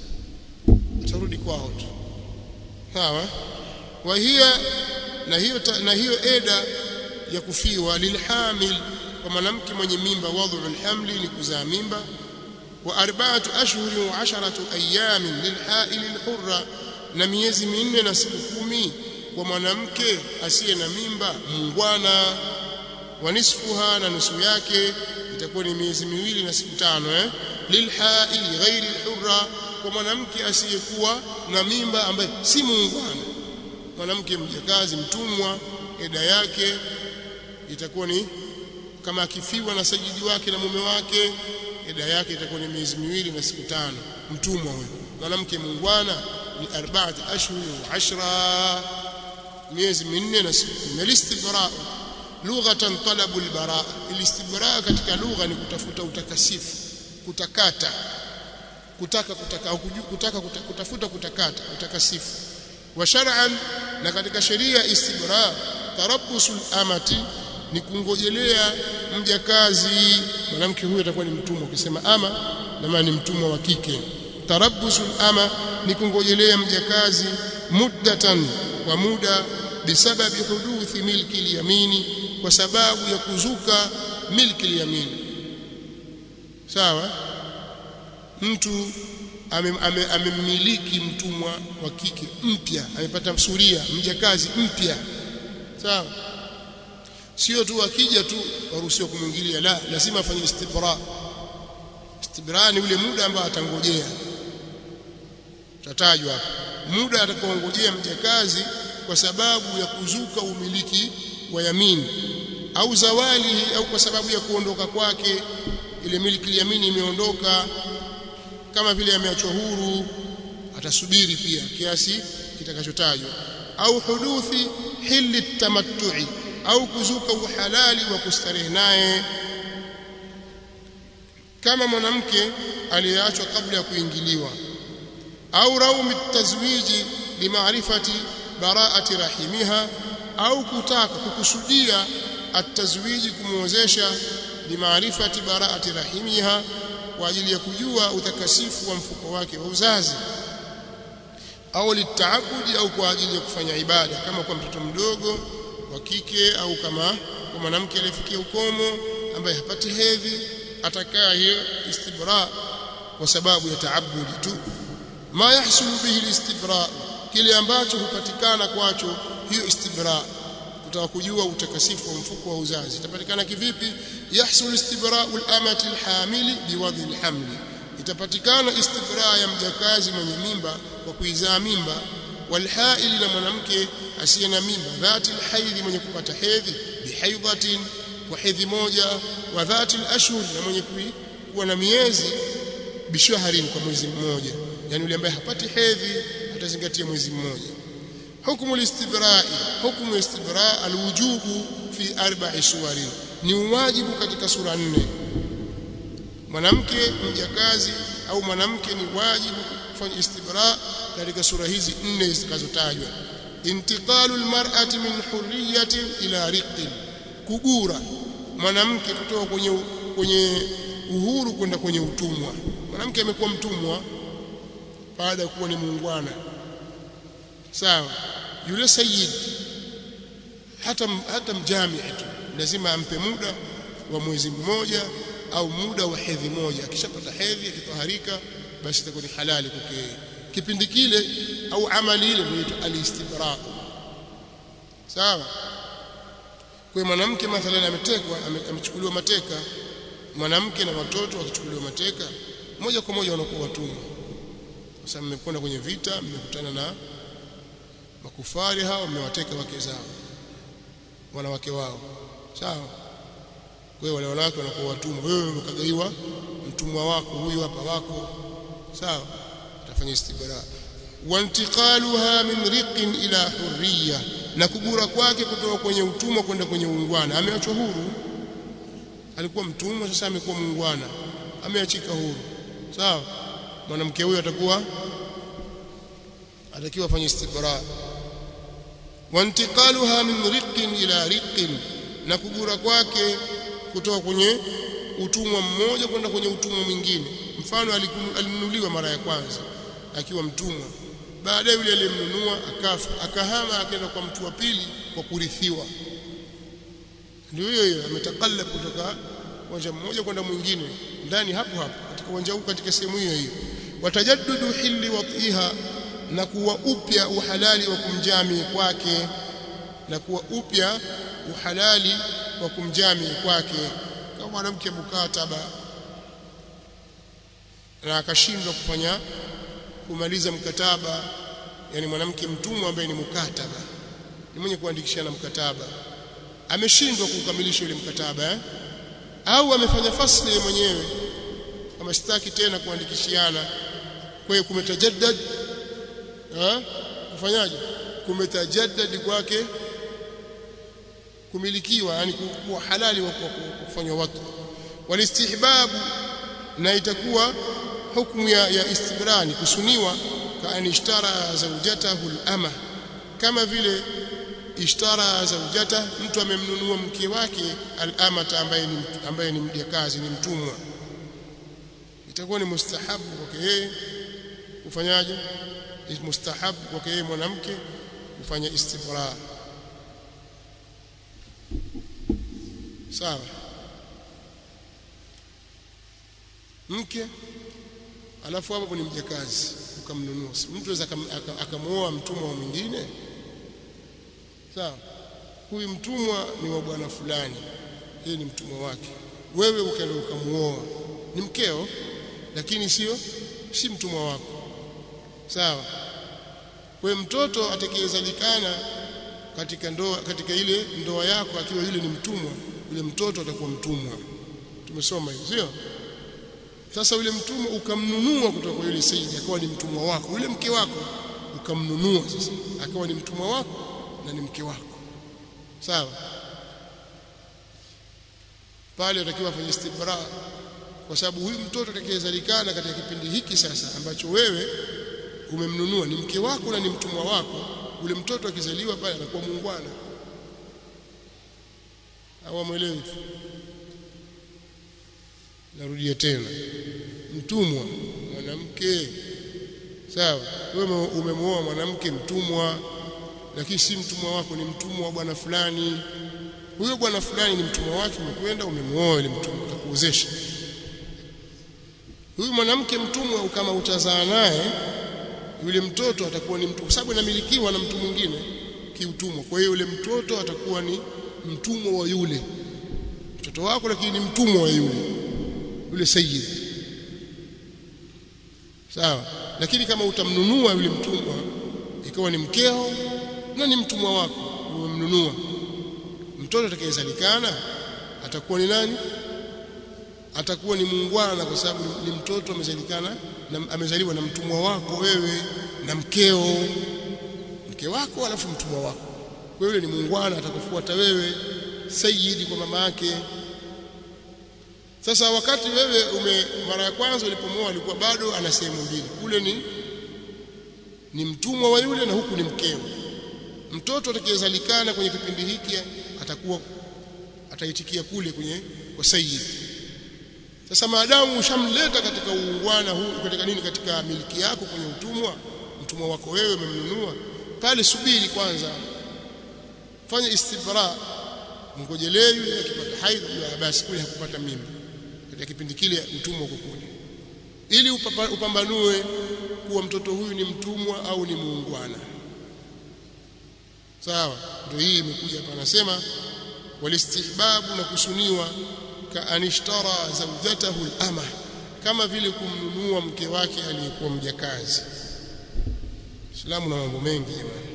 atarudi kwao tu sawa wa hiya na hiyo na hiyo eda ya kufiwa lilhamil kwa mwanamke mwenye mimba wadhu alhamli ni kuzaa mimba wa arba'atu ashhurin wa asharatu ayamin lilhail alhurra na miezi minne na siku kumi kwa mwanamke asiye na mimba muungwana wa nisfuha na nusu yake itakuwa ni miezi miwili na siku tano eh lilhail ghairi alhurra kwa mwanamke asiyekuwa na mimba ambaye si muungwana mwanamke mjakazi mtumwa eda yake itakuwa ni kama akifiwa na sajidi wake na mume wake eda yake itakuwa ni miezi miwili na siku tano mtumwa huyo mwanamke muungwana ni arba'at ashhur wa ashra miezi minne na siku kumi alistibra lughatan talabu albara alistibra katika lugha ni kutafuta utakasifu kutakata kutaka kutaka au kutaka kutafuta kutakata utakasifu wa shar'an na katika sheria istibra tarabbusul amati ni kungojelea mjakazi mwanamke huyo atakuwa ni mtumwa ukisema ama na maana ni mtumwa wa kike tarabbusul ama ni kungojelea mjakazi muddatan kwa muda bisababi huduthi milki liyamini kwa sababu ya kuzuka milki liyamini sawa mtu amemmiliki ame, ame mtumwa wa kike mpya amepata suria mjakazi mpya sawa sio tu akija tu waruhusiwa kumwingilia la lazima afanye istibra istibra ni ule muda ambao atangojea tatajwa hapa muda atakaongojea mjakazi kwa sababu ya kuzuka umiliki wa yamini au zawali au kwa sababu ya kuondoka kwake ile miliki yamini imeondoka kama vile ameachwa huru atasubiri pia kiasi kitakachotajwa au huduthi hili tamattu'i au kuzuka uhalali wa kustarehe naye kama mwanamke aliyeachwa kabla ya kuingiliwa au raumi tazwiji limaarifati baraati rahimiha au kutaka kukusudia atazwiji kumwozesha limaarifati baraati rahimiha kwa ajili ya kujua utakasifu wa mfuko wake wa uzazi au litaabudi au kwa ajili ya kufanya ibada kama kwa mtoto mdogo wa kike au kama kwa mwanamke aliyefikia ukomo ambaye hapati hedhi atakaa hiyo istibra kwa sababu ya taabudi tu ma yahsulu bihi alistibra kile ambacho hupatikana kwacho hiyo istibra kutaka kujua utakasifu wa mfuko wa uzazi itapatikana kivipi yahsul istibra'u al-amati al-hamili biwadhi al-hamli itapatikana istibra ya mjakazi mwenye mimba kwa kuizaa mimba walhaili na mwanamke asiye na mimba dhati alhaidhi mwenye kupata hedhi bihaidhatin kwa hedhi moja wa dhati alashhur na mwenye kuwa na miezi bishahrin kwa mwezi mmoja yani yule ambaye hapati hedhi atazingatia mwezi mmoja hukumu alistibrai hukumu istibra alwujubu fi arba'i suwarin ni wajibu katika sura nne mwanamke mjakazi au mwanamke ni wajibu kufanya istibra katika sura hizi nne zitakazotajwa intiqalu almar'ati min hurriyatin ila riqin kugura mwanamke kutoka kwenye kwenye uhuru kwenda kwenye utumwa mwanamke amekuwa mtumwa baada ya kuwa ni muungwana sawa yule sayyid hata hata mjamii tu lazima ampe muda wa mwezi mmoja au muda wa hedhi moja akishapata hedhi akitoharika basi itakuwa ni halali kwake kipindi kile au amali ile ndio alistibra sawa kwa mwanamke mathalan ametekwa amechukuliwa mateka mwanamke na watoto wakichukuliwa mateka moja kwa moja wanakuwa watumwa sasa mmekwenda kwenye vita mmekutana na makufari hao mmewateka wake zao wanawake wao sawa kwa hiyo wale wanawake wanakuwa watumwa wewe ukagaiwa mtumwa wako huyu hapa wako sawa utafanya istibra wantiqaluha min riqin ila hurriya na kugura kwake kutoka kwenye utumwa kwenda kwenye uungwana ameachwa huru alikuwa mtumwa sasa amekuwa muungwana ameachika huru sawa mwanamke huyo atakuwa atakiwa afanye istibra wantiqaluha min riqin ila riqin na kugura kwake kutoka kwenye utumwa mmoja kwenda kwenye utumwa mwingine mfano alinunuliwa mara ya kwanza akiwa mtumwa baadaye yule aliyemnunua akafa akahama akaenda kwa mtu wa pili kwa kurithiwa ndio hiyo hiyo ametakallab kutoka uwanja mmoja kwenda mwingine ndani hapo hapo katika uwanja huu katika sehemu hiyo hiyo watajaddudu hilli watiha na kuwa upya uhalali wa kumjami kwake na kuwa upya uhalali wa kumjami kwake kama mwanamke mukataba na akashindwa kufanya kumaliza mkataba yani mwanamke mtumwa ambaye ni mukataba ni mwenye kuandikishana mkataba ameshindwa kukamilisha ile mkataba eh? au amefanya fasli mwenyewe kama sitaki tena kuandikishiana kwa hiyo kumetajaddad eh kufanyaje kumetajaddad kwake kumilikiwa yani kuwa halali wa kufanywa watu walistihbabu na itakuwa hukumu ya, ya istibrani kusuniwa kaani ishtara zawjatahu al-ama kama vile ishtara zawjata mtu amemnunua mke wake al-amata ambaye ni ambaye ni mjakazi ni mtumwa itakuwa ni mustahabu kwake yeye kufanyaje mustahabu kwake yeye mwanamke kufanya istibra sawa mke alafu hapo ni mjakazi ukamnunua mtu aweza akamuoa mtumwa mwingine sawa huyu mtumwa ni wa bwana fulani yeye ni mtumwa wake wewe ukaenda ukamuoa ni mkeo lakini sio si mtumwa wako sawa kwa mtoto atakayezalikana katika ndoa katika ile ndoa yako akiwa yule ni mtumwa yule mtoto atakuwa mtumwa tumesoma hiyo sio sasa yule mtumwa ukamnunua kutoka kwa yule sayyid akawa ni mtumwa wako yule mke wako ukamnunua sasa akawa ni mtumwa wako na ni mke wako sawa pale atakiwa afanye istibra kwa sababu huyu mtoto atakayezalikana katika kipindi hiki sasa ambacho wewe umemnunua ni mke wako na ni mtumwa wako ule mtoto akizaliwa pale anakuwa muungwana au amwelewi narudia tena mtumwa mwanamke sawa wewe umemwoa mwanamke mtumwa lakini si mtumwa wako ni mtumwa wa bwana fulani huyo bwana fulani ni mtumwa wake umekwenda umemwoa yule mtumwa akakuozesha huyu mwanamke mtumwa kama utazaa naye yule mtoto atakuwa ni mtu kwa sababu inamilikiwa na mtu mwingine kiutumwa kwa hiyo yule mtoto atakuwa ni mtumwa wa yule mtoto wako lakini ni mtumwa wa yule yule sayyid sawa lakini kama utamnunua yule mtumwa ikawa ni mkeo na ni mtumwa wako umemnunua mtoto atakayezalikana atakuwa ni nani atakuwa ni muungwana kwa sababu ni mtoto amezalikana na amezaliwa na mtumwa wako wewe na mkeo mke wako alafu mtumwa wako kwa hiyo ni muungwana atakufuata wewe sayyidi kwa mama yake sasa wakati wewe ume mara ya kwanza ulipomwoa alikuwa bado ana sehemu mbili kule ni ni mtumwa wa yule na huku ni mkeo mtoto atakayezalikana kwenye kipindi hiki atakuwa ataitikia kule kwenye kwa sayyid sasa maadamu ushamleta katika uungwana huu katika nini katika miliki yako kwenye utumwa mtumwa wako wewe umemnunua pale subiri kwanza fanya istibra mgojelee yule akipata haidh basi kule hakupata mimba katika kipindi kile utumwa uko kule ili upapa, upambanue kuwa mtoto huyu ni mtumwa au ni muungwana sawa ndio hii imekuja hapa anasema walistihbabu na kusuniwa ka anishtara zawjatahu al-ama kama vile kumnunua mke wake aliyekuwa mjakazi Islamu na mambo mengi jamani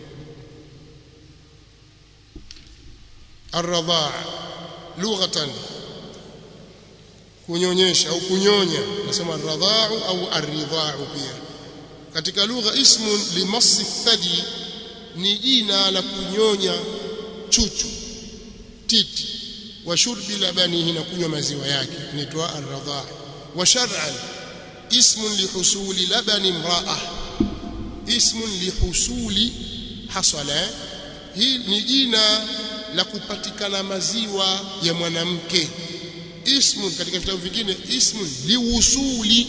الرضاع لغة kunyonyesha au kunyonya nasema radha'u au aridha'u pia katika lugha ismun limassi thadi ni jina la kunyonya chuchu titi wa shurbi labanihi na kunywa maziwa yake inaitwa ar-radha' wa shar'an ismun lihusuli labani imra'a ismun lihusuli hasala hii ni jina la kupatikana maziwa ya mwanamke ismun katika vitabu vingine ismun liwusuli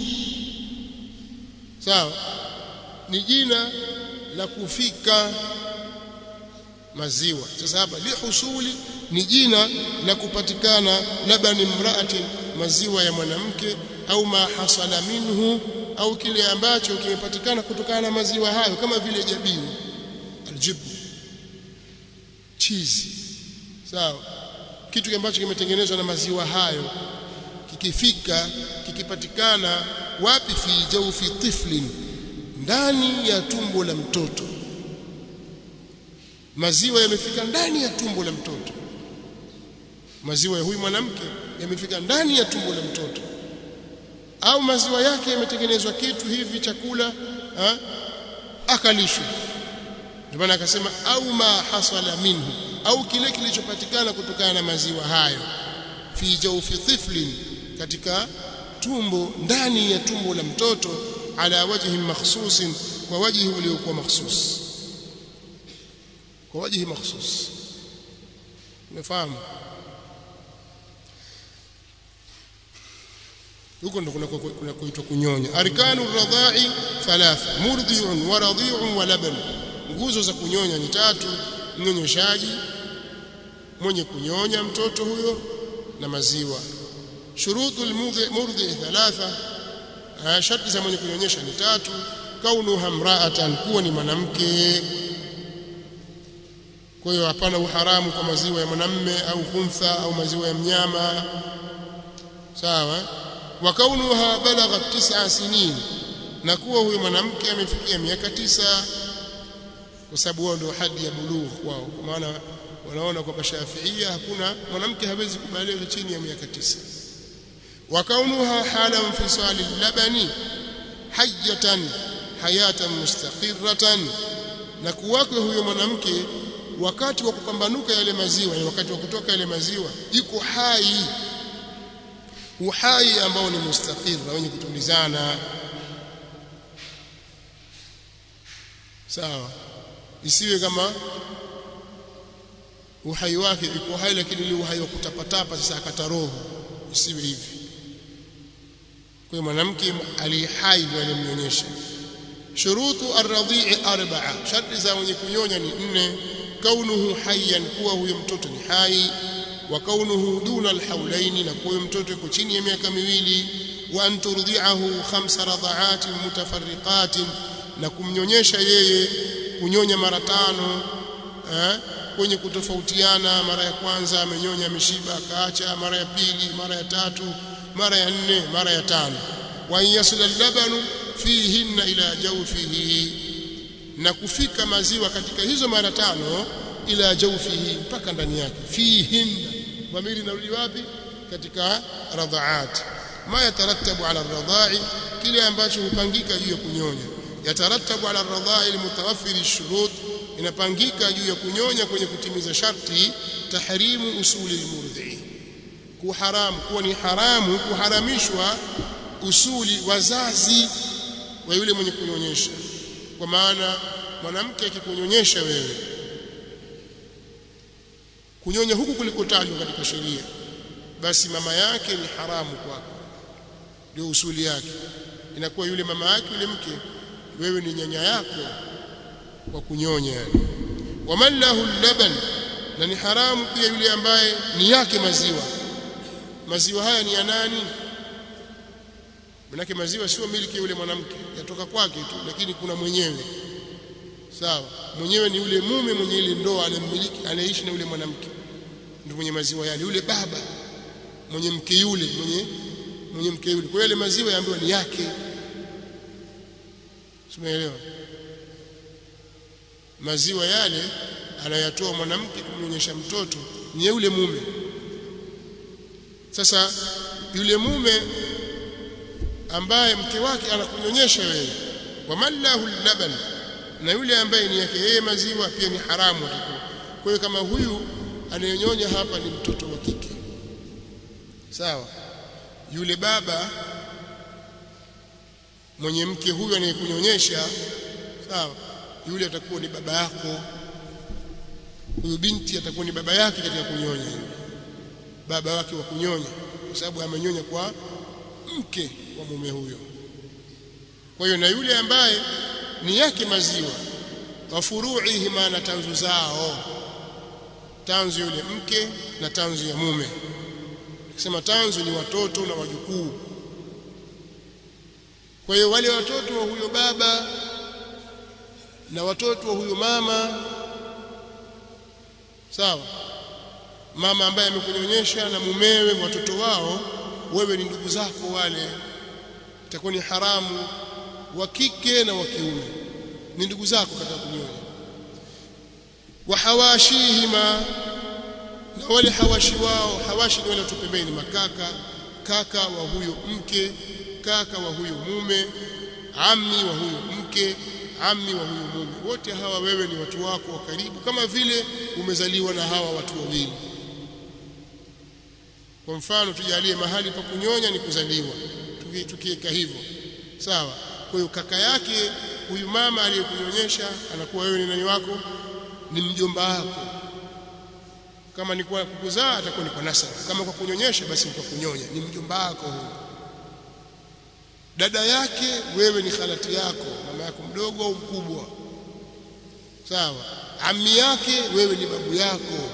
sawa ni jina la kufika maziwa sasa hapa lihusuli ni jina la kupatikana labani mraati maziwa ya mwanamke au ma hasala minhu au kile ambacho kimepatikana kutokana na maziwa hayo kama vile jabini aljibu cheese sawa kitu ambacho kimetengenezwa na maziwa hayo kikifika kikipatikana wapi fi jawfi tiflin ndani ya tumbo la mtoto maziwa yamefika ndani ya tumbo la mtoto maziwa ya huyu mwanamke yamefika ndani ya tumbo la mtoto au maziwa yake yametengenezwa kitu hivi chakula ha? akalishwa ndio maana akasema au ma hasala minhu au kile kilichopatikana kutokana na maziwa hayo fi jawfi tiflin katika tumbo ndani ya tumbo la mtoto ala wajhi makhsusin kwa wajhi uliokuwa makhsus kwa wajhi makhsus umefahamu huko ndo kuna kuna kuitwa kunyonya arkanu radha'i thalatha murdhi'un wa radhi'un wa laban nguzo za kunyonya ni tatu mnyonyeshaji mwenye kunyonya mtoto huyo na maziwa shurutul murdhi thalatha sharti za mwenye kunyonyesha ni tatu kaunuha mra'atan kuwa ni mwanamke kwa hiyo hapana uharamu kwa maziwa ya mwanamme au kuntha au maziwa ya mnyama sawa wa kaunuha balagha tis'a sinin na kuwa huyo mwanamke amefikia miaka tisa kwa sababu wao ndio hadi ya bulugh wao kwa maana wanaona kwamba Shafiia hakuna mwanamke hawezi kubaligha chini ya miaka tisa wa kaunuha hala infisali labani hajjatan hayatan mustaqirratan na kuwako huyo mwanamke wakati wa kupambanuka yale maziwa ni wakati wa kutoka yale maziwa iko hai uhai ambao ni mustaqir na wenye kutulizana sawa isiwe kama uhai wake iko hai lakini ni uhai wa kutapatapa sasa akata roho isiwe hivi kwa mwanamke alihai ndio alimnyonyesha shurutu arradhi'i arba'a sharti za mwenye kunyonya ni nne kaunuhu hayyan kuwa huyo mtoto ni hai wa kaunuhu duna alhaulaini na kuwa mtoto yuko chini ya miaka miwili wa an turdhi'ahu khamsa radha'atin mutafarriqatin na kumnyonyesha yeye kunyonya mara tano eh, kwenye kutofautiana mara ya kwanza amenyonya ameshiba akaacha mara ya pili mara ya tatu mara ya nne mara ya tano wa yasila labanu fihinna ila jawfihi na kufika maziwa katika hizo mara tano ila jawfihi mpaka ndani yake fihin dhamiri inarudi wapi katika radhaat ma yatarattabu ala radha'i kile ambacho hupangika juu ya kunyonya yatarattabu ala radha'i almutawaffir shurut inapangika juu ya kunyonya kwenye kutimiza sharti tahrimu usuli almurdhi kuharamu kuwa ni haramu kuharamishwa usuli wazazi wa yule mwenye kunyonyesha kwa maana mwanamke akikunyonyesha wewe kunyonya huku kulikotajwa katika sheria basi mama yake ni haramu kwako ndio usuli yake inakuwa yule mama yake yule mke wewe ni nyanya yako kwa kunyonya yani waman lahu laban na ni haramu pia yule ambaye ni yake maziwa maziwa haya ni ya nani manake maziwa sio miliki yule mwanamke yatoka kwake tu lakini kuna mwenyewe sawa mwenyewe ni yule mume mwenye ile ndoa anamiliki anaishi na yule mwanamke ndio mwenye maziwa yale yule baba mwenye mke yule mwenye mwenye mke yule kwa yale maziwa yaambiwa ni yake Umeelewa maziwa yale anayatoa mwanamke kumnyonyesha mtoto ni yule mume sasa yule mume ambaye mke wake anakunyonyesha wewe wamallahu laban na yule ambaye ni yake yeye maziwa pia ni haramu atakuwa kwa hiyo kama huyu anayenyonya hapa ni mtoto wa kike sawa yule baba mwenye mke huyu anayekunyonyesha sawa yule atakuwa ni baba yako huyu binti atakuwa ni baba yake katika kunyonya baba wake wa kunyonya kwa sababu amenyonya kwa mke wa mume huyo kwa hiyo na yule ambaye ni yake maziwa wa furuihi maana tanzu zao tanzu yule mke na tanzu ya mume kisema tanzu ni watoto na wajukuu kwa hiyo wale watoto wa huyo baba na watoto wa huyo mama sawa mama ambaye amekunyonyesha na mumewe watoto wao wewe ni ndugu zako wale itakuwa ni haramu wa kike na wa kiume ni ndugu zako katika kunyonya wa hawashihima na wale hawashi wao hawashi ni wale watu pembeni makaka kaka wa huyo mke kaka wa huyo mume ammi wa huyo mke ammi wa huyo mume wote hawa wewe ni watu wako wa karibu kama vile umezaliwa na hawa watu wawili kwa mfano tujalie mahali pa kunyonya ni kuzaliwa tukiweka hivyo sawa kwa hiyo kaka yake huyu mama aliyekunyonyesha anakuwa wewe ni nani wako ni mjomba wako kama ni kwa kukuzaa atakuwa ni kwa nasaba kama kwa kunyonyesha basi ni kwa kunyonya ni mjomba wako huyo dada yake wewe ni khalati yako mama yako mdogo au mkubwa sawa ami yake wewe ni babu yako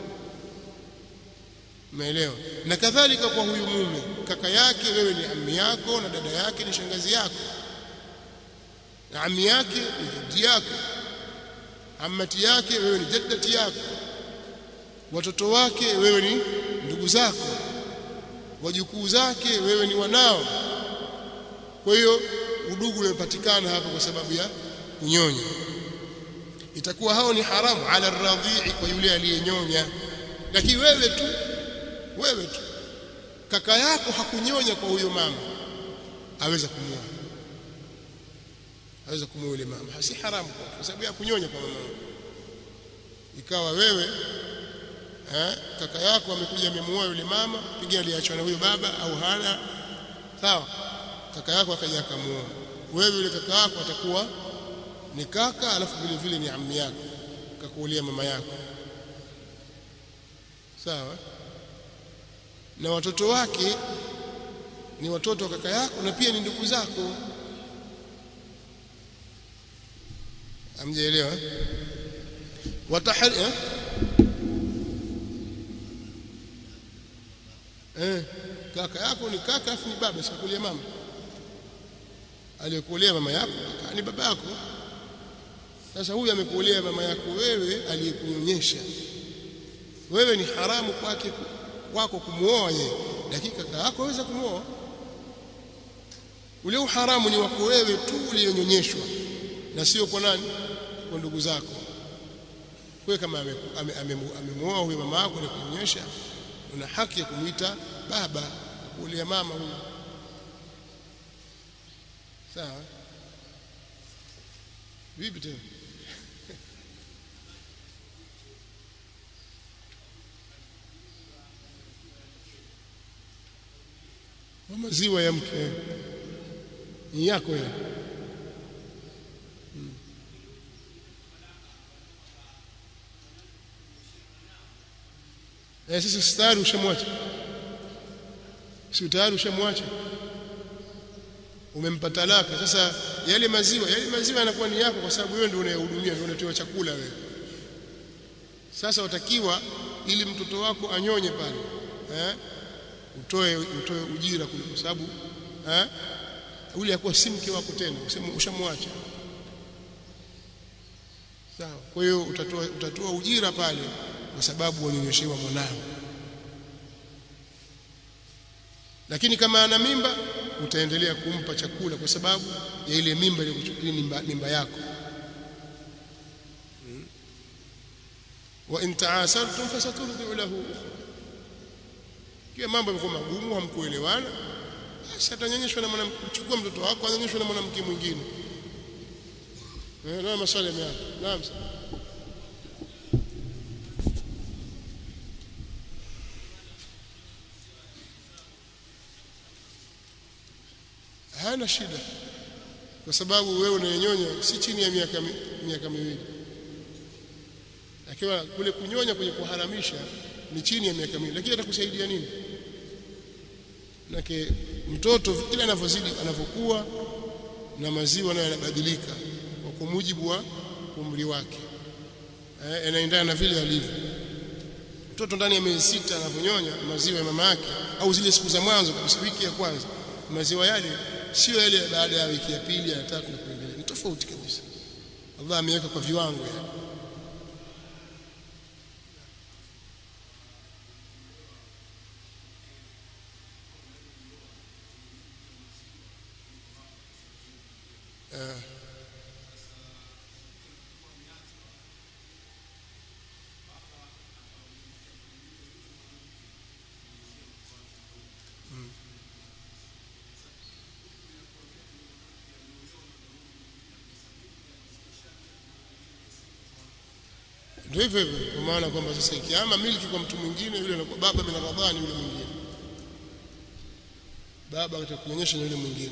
umeelewa na kadhalika kwa huyu mume kaka yake wewe ni ami yako na dada yake ni shangazi yako na ami yake ni jaddi yako amati yake wewe ni jaddati yako watoto wake wewe ni ndugu zako wajukuu zake wewe ni wanao kwa hiyo udugu umepatikana hapa kwa sababu ya kunyonya itakuwa hao ni haramu ala radhi'i kwa yule aliyenyonya lakini wewe tu wewe tu kaka yako hakunyonya kwa huyo mama aweza kumuoa aweza kumuoa yule mama si haramu kwa sababu ya kunyonya kwa mama ikawa wewe eh, kaka yako amekuja amemuoa yule mama pengine aliachwa na huyo baba au hana sawa kaka yako akaja akamuoa wewe yule kaka yako atakuwa ni kaka alafu vile vile ni ammi yako kakuolia mama yako sawa na watoto wake ni watoto wa kaka yako na pia ni ndugu zako amjaelewa watahari eh? eh kaka yako ni kaka afu ni baba sikukulia mama aliyekuolea mama yako ni baba yako sasa huyu amekuolea mama yako wewe aliyekunyonyesha wewe ni haramu kwake kwako kumuoa yeye lakini kaka yako aweza kumuoa ule uharamu ni wako wewe tu uliyonyonyeshwa na sio kwa nani kwa ndugu zako wewe kama amemuoa ame, ame, ame huyo mama yako na kuonyesha una haki ya kumuita baba kulia mama huyo sawa vipi tena wa maziwa ya mke ni yako ile hmm. Eh, sasa stari ushamwacha si tayari ushamwacha umempa talaka sasa yale maziwa yale maziwa yanakuwa ni yako kwa sababu wewe ndio unayehudumia ndio unatoa chakula wewe sasa watakiwa ili mtoto wako anyonye pale eh utoe utoe ujira kule kwa sababu eh ule akuwa si mke wako tena ushamwacha sawa kwa hiyo utatoa utatoa ujira pale kwa sababu wanyonyeshewa mwanao lakini kama ana mimba utaendelea kumpa chakula kwa sababu ya ile mimba iliyokuchukulia mimba, mimba yako hmm. wa in ta'asartum fasaturdi'u lahu kia mambo yamekuwa magumu hamkuelewana basi atanyonyeshwa na mwanamke chukua mtoto wako anyonyeshwe na mwanamke mwingine eh na maswali yameanza naam hana shida kwa sababu wewe unanyonya si chini ya miaka miaka miwili akiwa kule kunyonya kwenye kuharamisha ni chini ya miaka miwili lakini atakusaidia nini Nake mtoto kila anavyozidi anavyokuwa na maziwa nayo yanabadilika kwa mujibu wa umri wake eh, yanaendana na vile alivyo mtoto ndani ya miezi sita anavyonyonya maziwa ya mama yake au zile siku za mwanzo kabisa wiki ya kwanza maziwa yale sio yale baada ya wiki ya pili ya tatu na kuendelea ni tofauti kabisa Allah ameweka kwa viwango yani uh, ndio hivyo hivyo kwa maana kwamba sasa ikiama milki kwa mtu mwingine yule anakuwa baba bin Ramadhani yule mwingine baba atakuonyesha na yule mwingine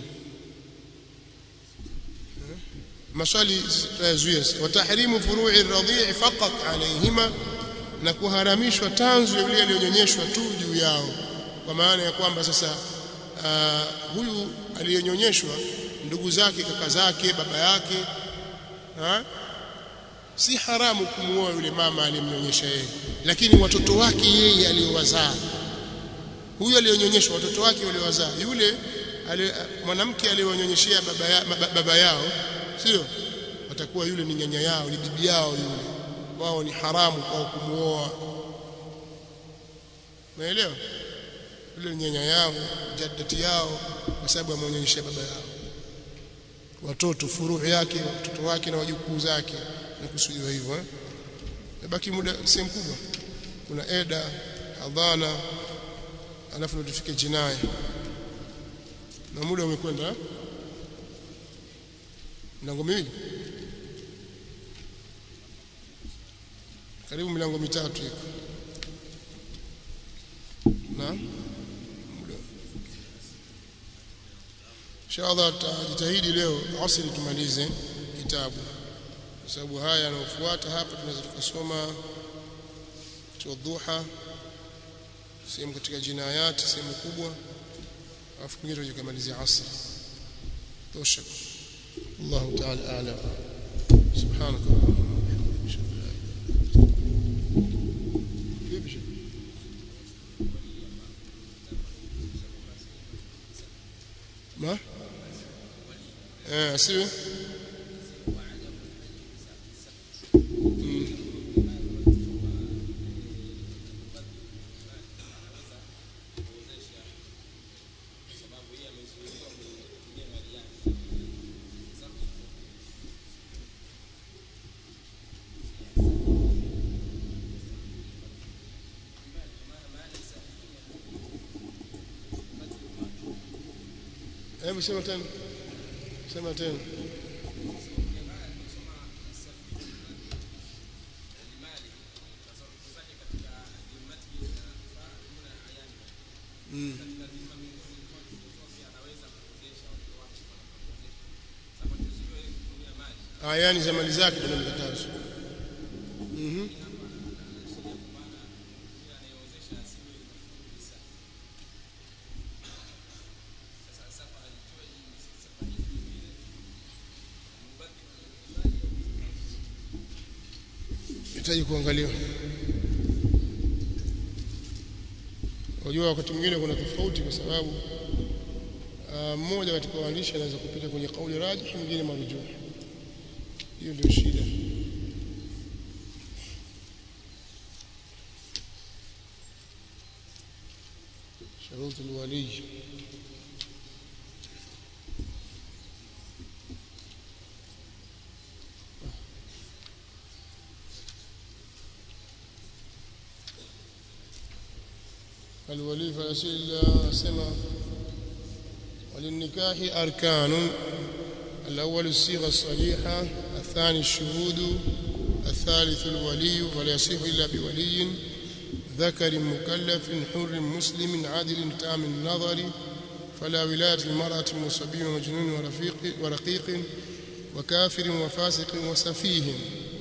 maswali tutayazuia watahrimu furu'i ar-radhi' faqat alayhima na kuharamishwa tanzu ya yule aliyonyonyeshwa tu juu yao kwa maana ya kwamba sasa uh, huyu aliyenyonyeshwa ndugu zake kaka zake baba yake ha? si haramu kumuoa yule mama aliyemnyonyesha yeye lakini watoto wake yeye aliyowazaa huyu aliyonyonyeshwa watoto wake waliowazaa yule mwanamke aliyonyonyeshea baba, ya, baba yao sio watakuwa yule ni nyanya yao ni bibi yao yule wao ni haramu kwao kumuoa umeelewa yule ni nyanya yao jaddati yao kwa sababu ameonyesha baba yao watoto furuu yake watoto wake na wajukuu zake na kusudiwa hivyo eh baki muda sehemu kubwa kuna eda hadhana alafu ndo tufike jinai na muda umekwenda eh? milango miwili karibu milango mitatu iko na muda inshallah tutajitahidi leo asili tumalize kitabu kwa sababu haya yanayofuata hapa tunaweza tukasoma katika dhuha sehemu katika jinayati sehemu kubwa alafu kingine tujikamalizia asri tosha الله تعالى أعلم سبحانك اللهم وبحمدك أشهد أن لا إله إلا أنت ما؟ آه سيبه hebu sema tena sema tena mm. ayani za mali zake kuna mkatazo mhm hitaji kuangaliwa unajua wakati mwingine kuna tofauti kwa sababu mmoja katika waandishi anaweza kupita kwenye kauli rajih mwingine marujuh hiyo ndio shida شروط الولي الولي فيصل سما وللنكاح أركان الأول الصيغة الصريحة الثاني الشهود الثالث الولي ولا يصح إلا بولي ذكر مكلف حر مسلم عادل تام النظر فلا ولاية المرأة وصبي ومجنون ورفيق ورقيق وكافر وفاسق وسفيه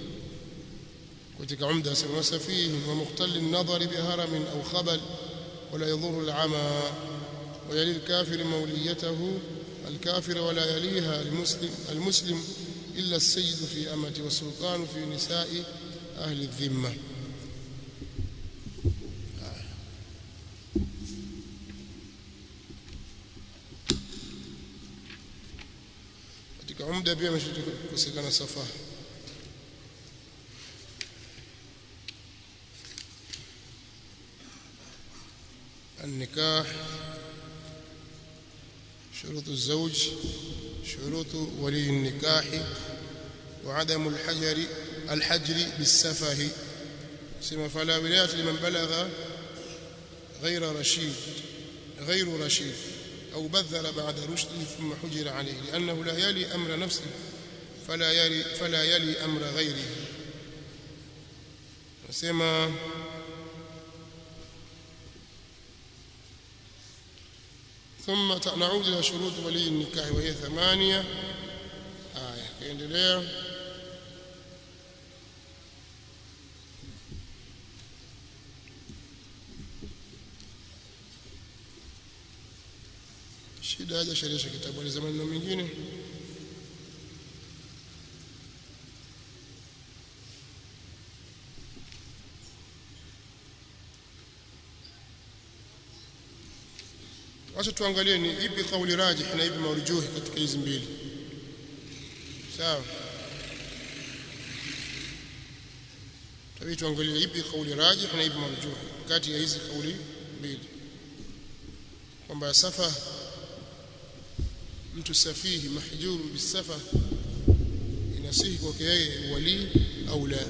وتك عمدة وسفيه ومختل النظر بهرم أو خبل ولا يضر العمى ويلي الكافر موليته الكافر ولا يليها المسلم المسلم إلا السيد في أمة والسلطان في نساء أهل الذمة katika umda pia ameshakosekana safaha النكاح شروط الزوج شروط ولي النكاح وعدم الحجر الحجر بالسفه سما فلا ولاية لمن بلغ غير رشيد غير رشيد أو بذر بعد رشده ثم حجر عليه لأنه لا يلي أمر نفسه فلا يلي فلا يلي أمر غيره سما ثم نعود إلى شروط ولي النكاح وهي ثمانية آية كيندلea shida haja sheresha kitabu ni zamani na mingine Wacha tuangalie ni ipi kauli rajih na ipi marjuhi katika hizi mbili. Sawa. Tabii tuangalie ipi kauli rajih na ipi marjuhi kati ya hizi kauli mbili. Kwamba safa mtu safihi mahjuru bisafa inasihi kwake yeye wali au la.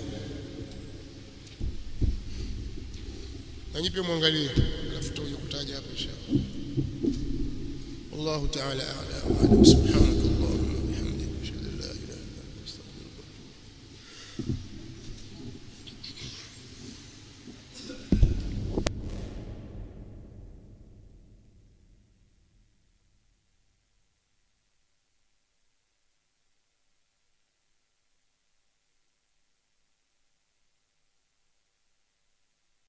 Na nyipe muangalie alafu tutakuja kutaja hapo inshallah. والله تعالى أعلى وأعلم سبحانك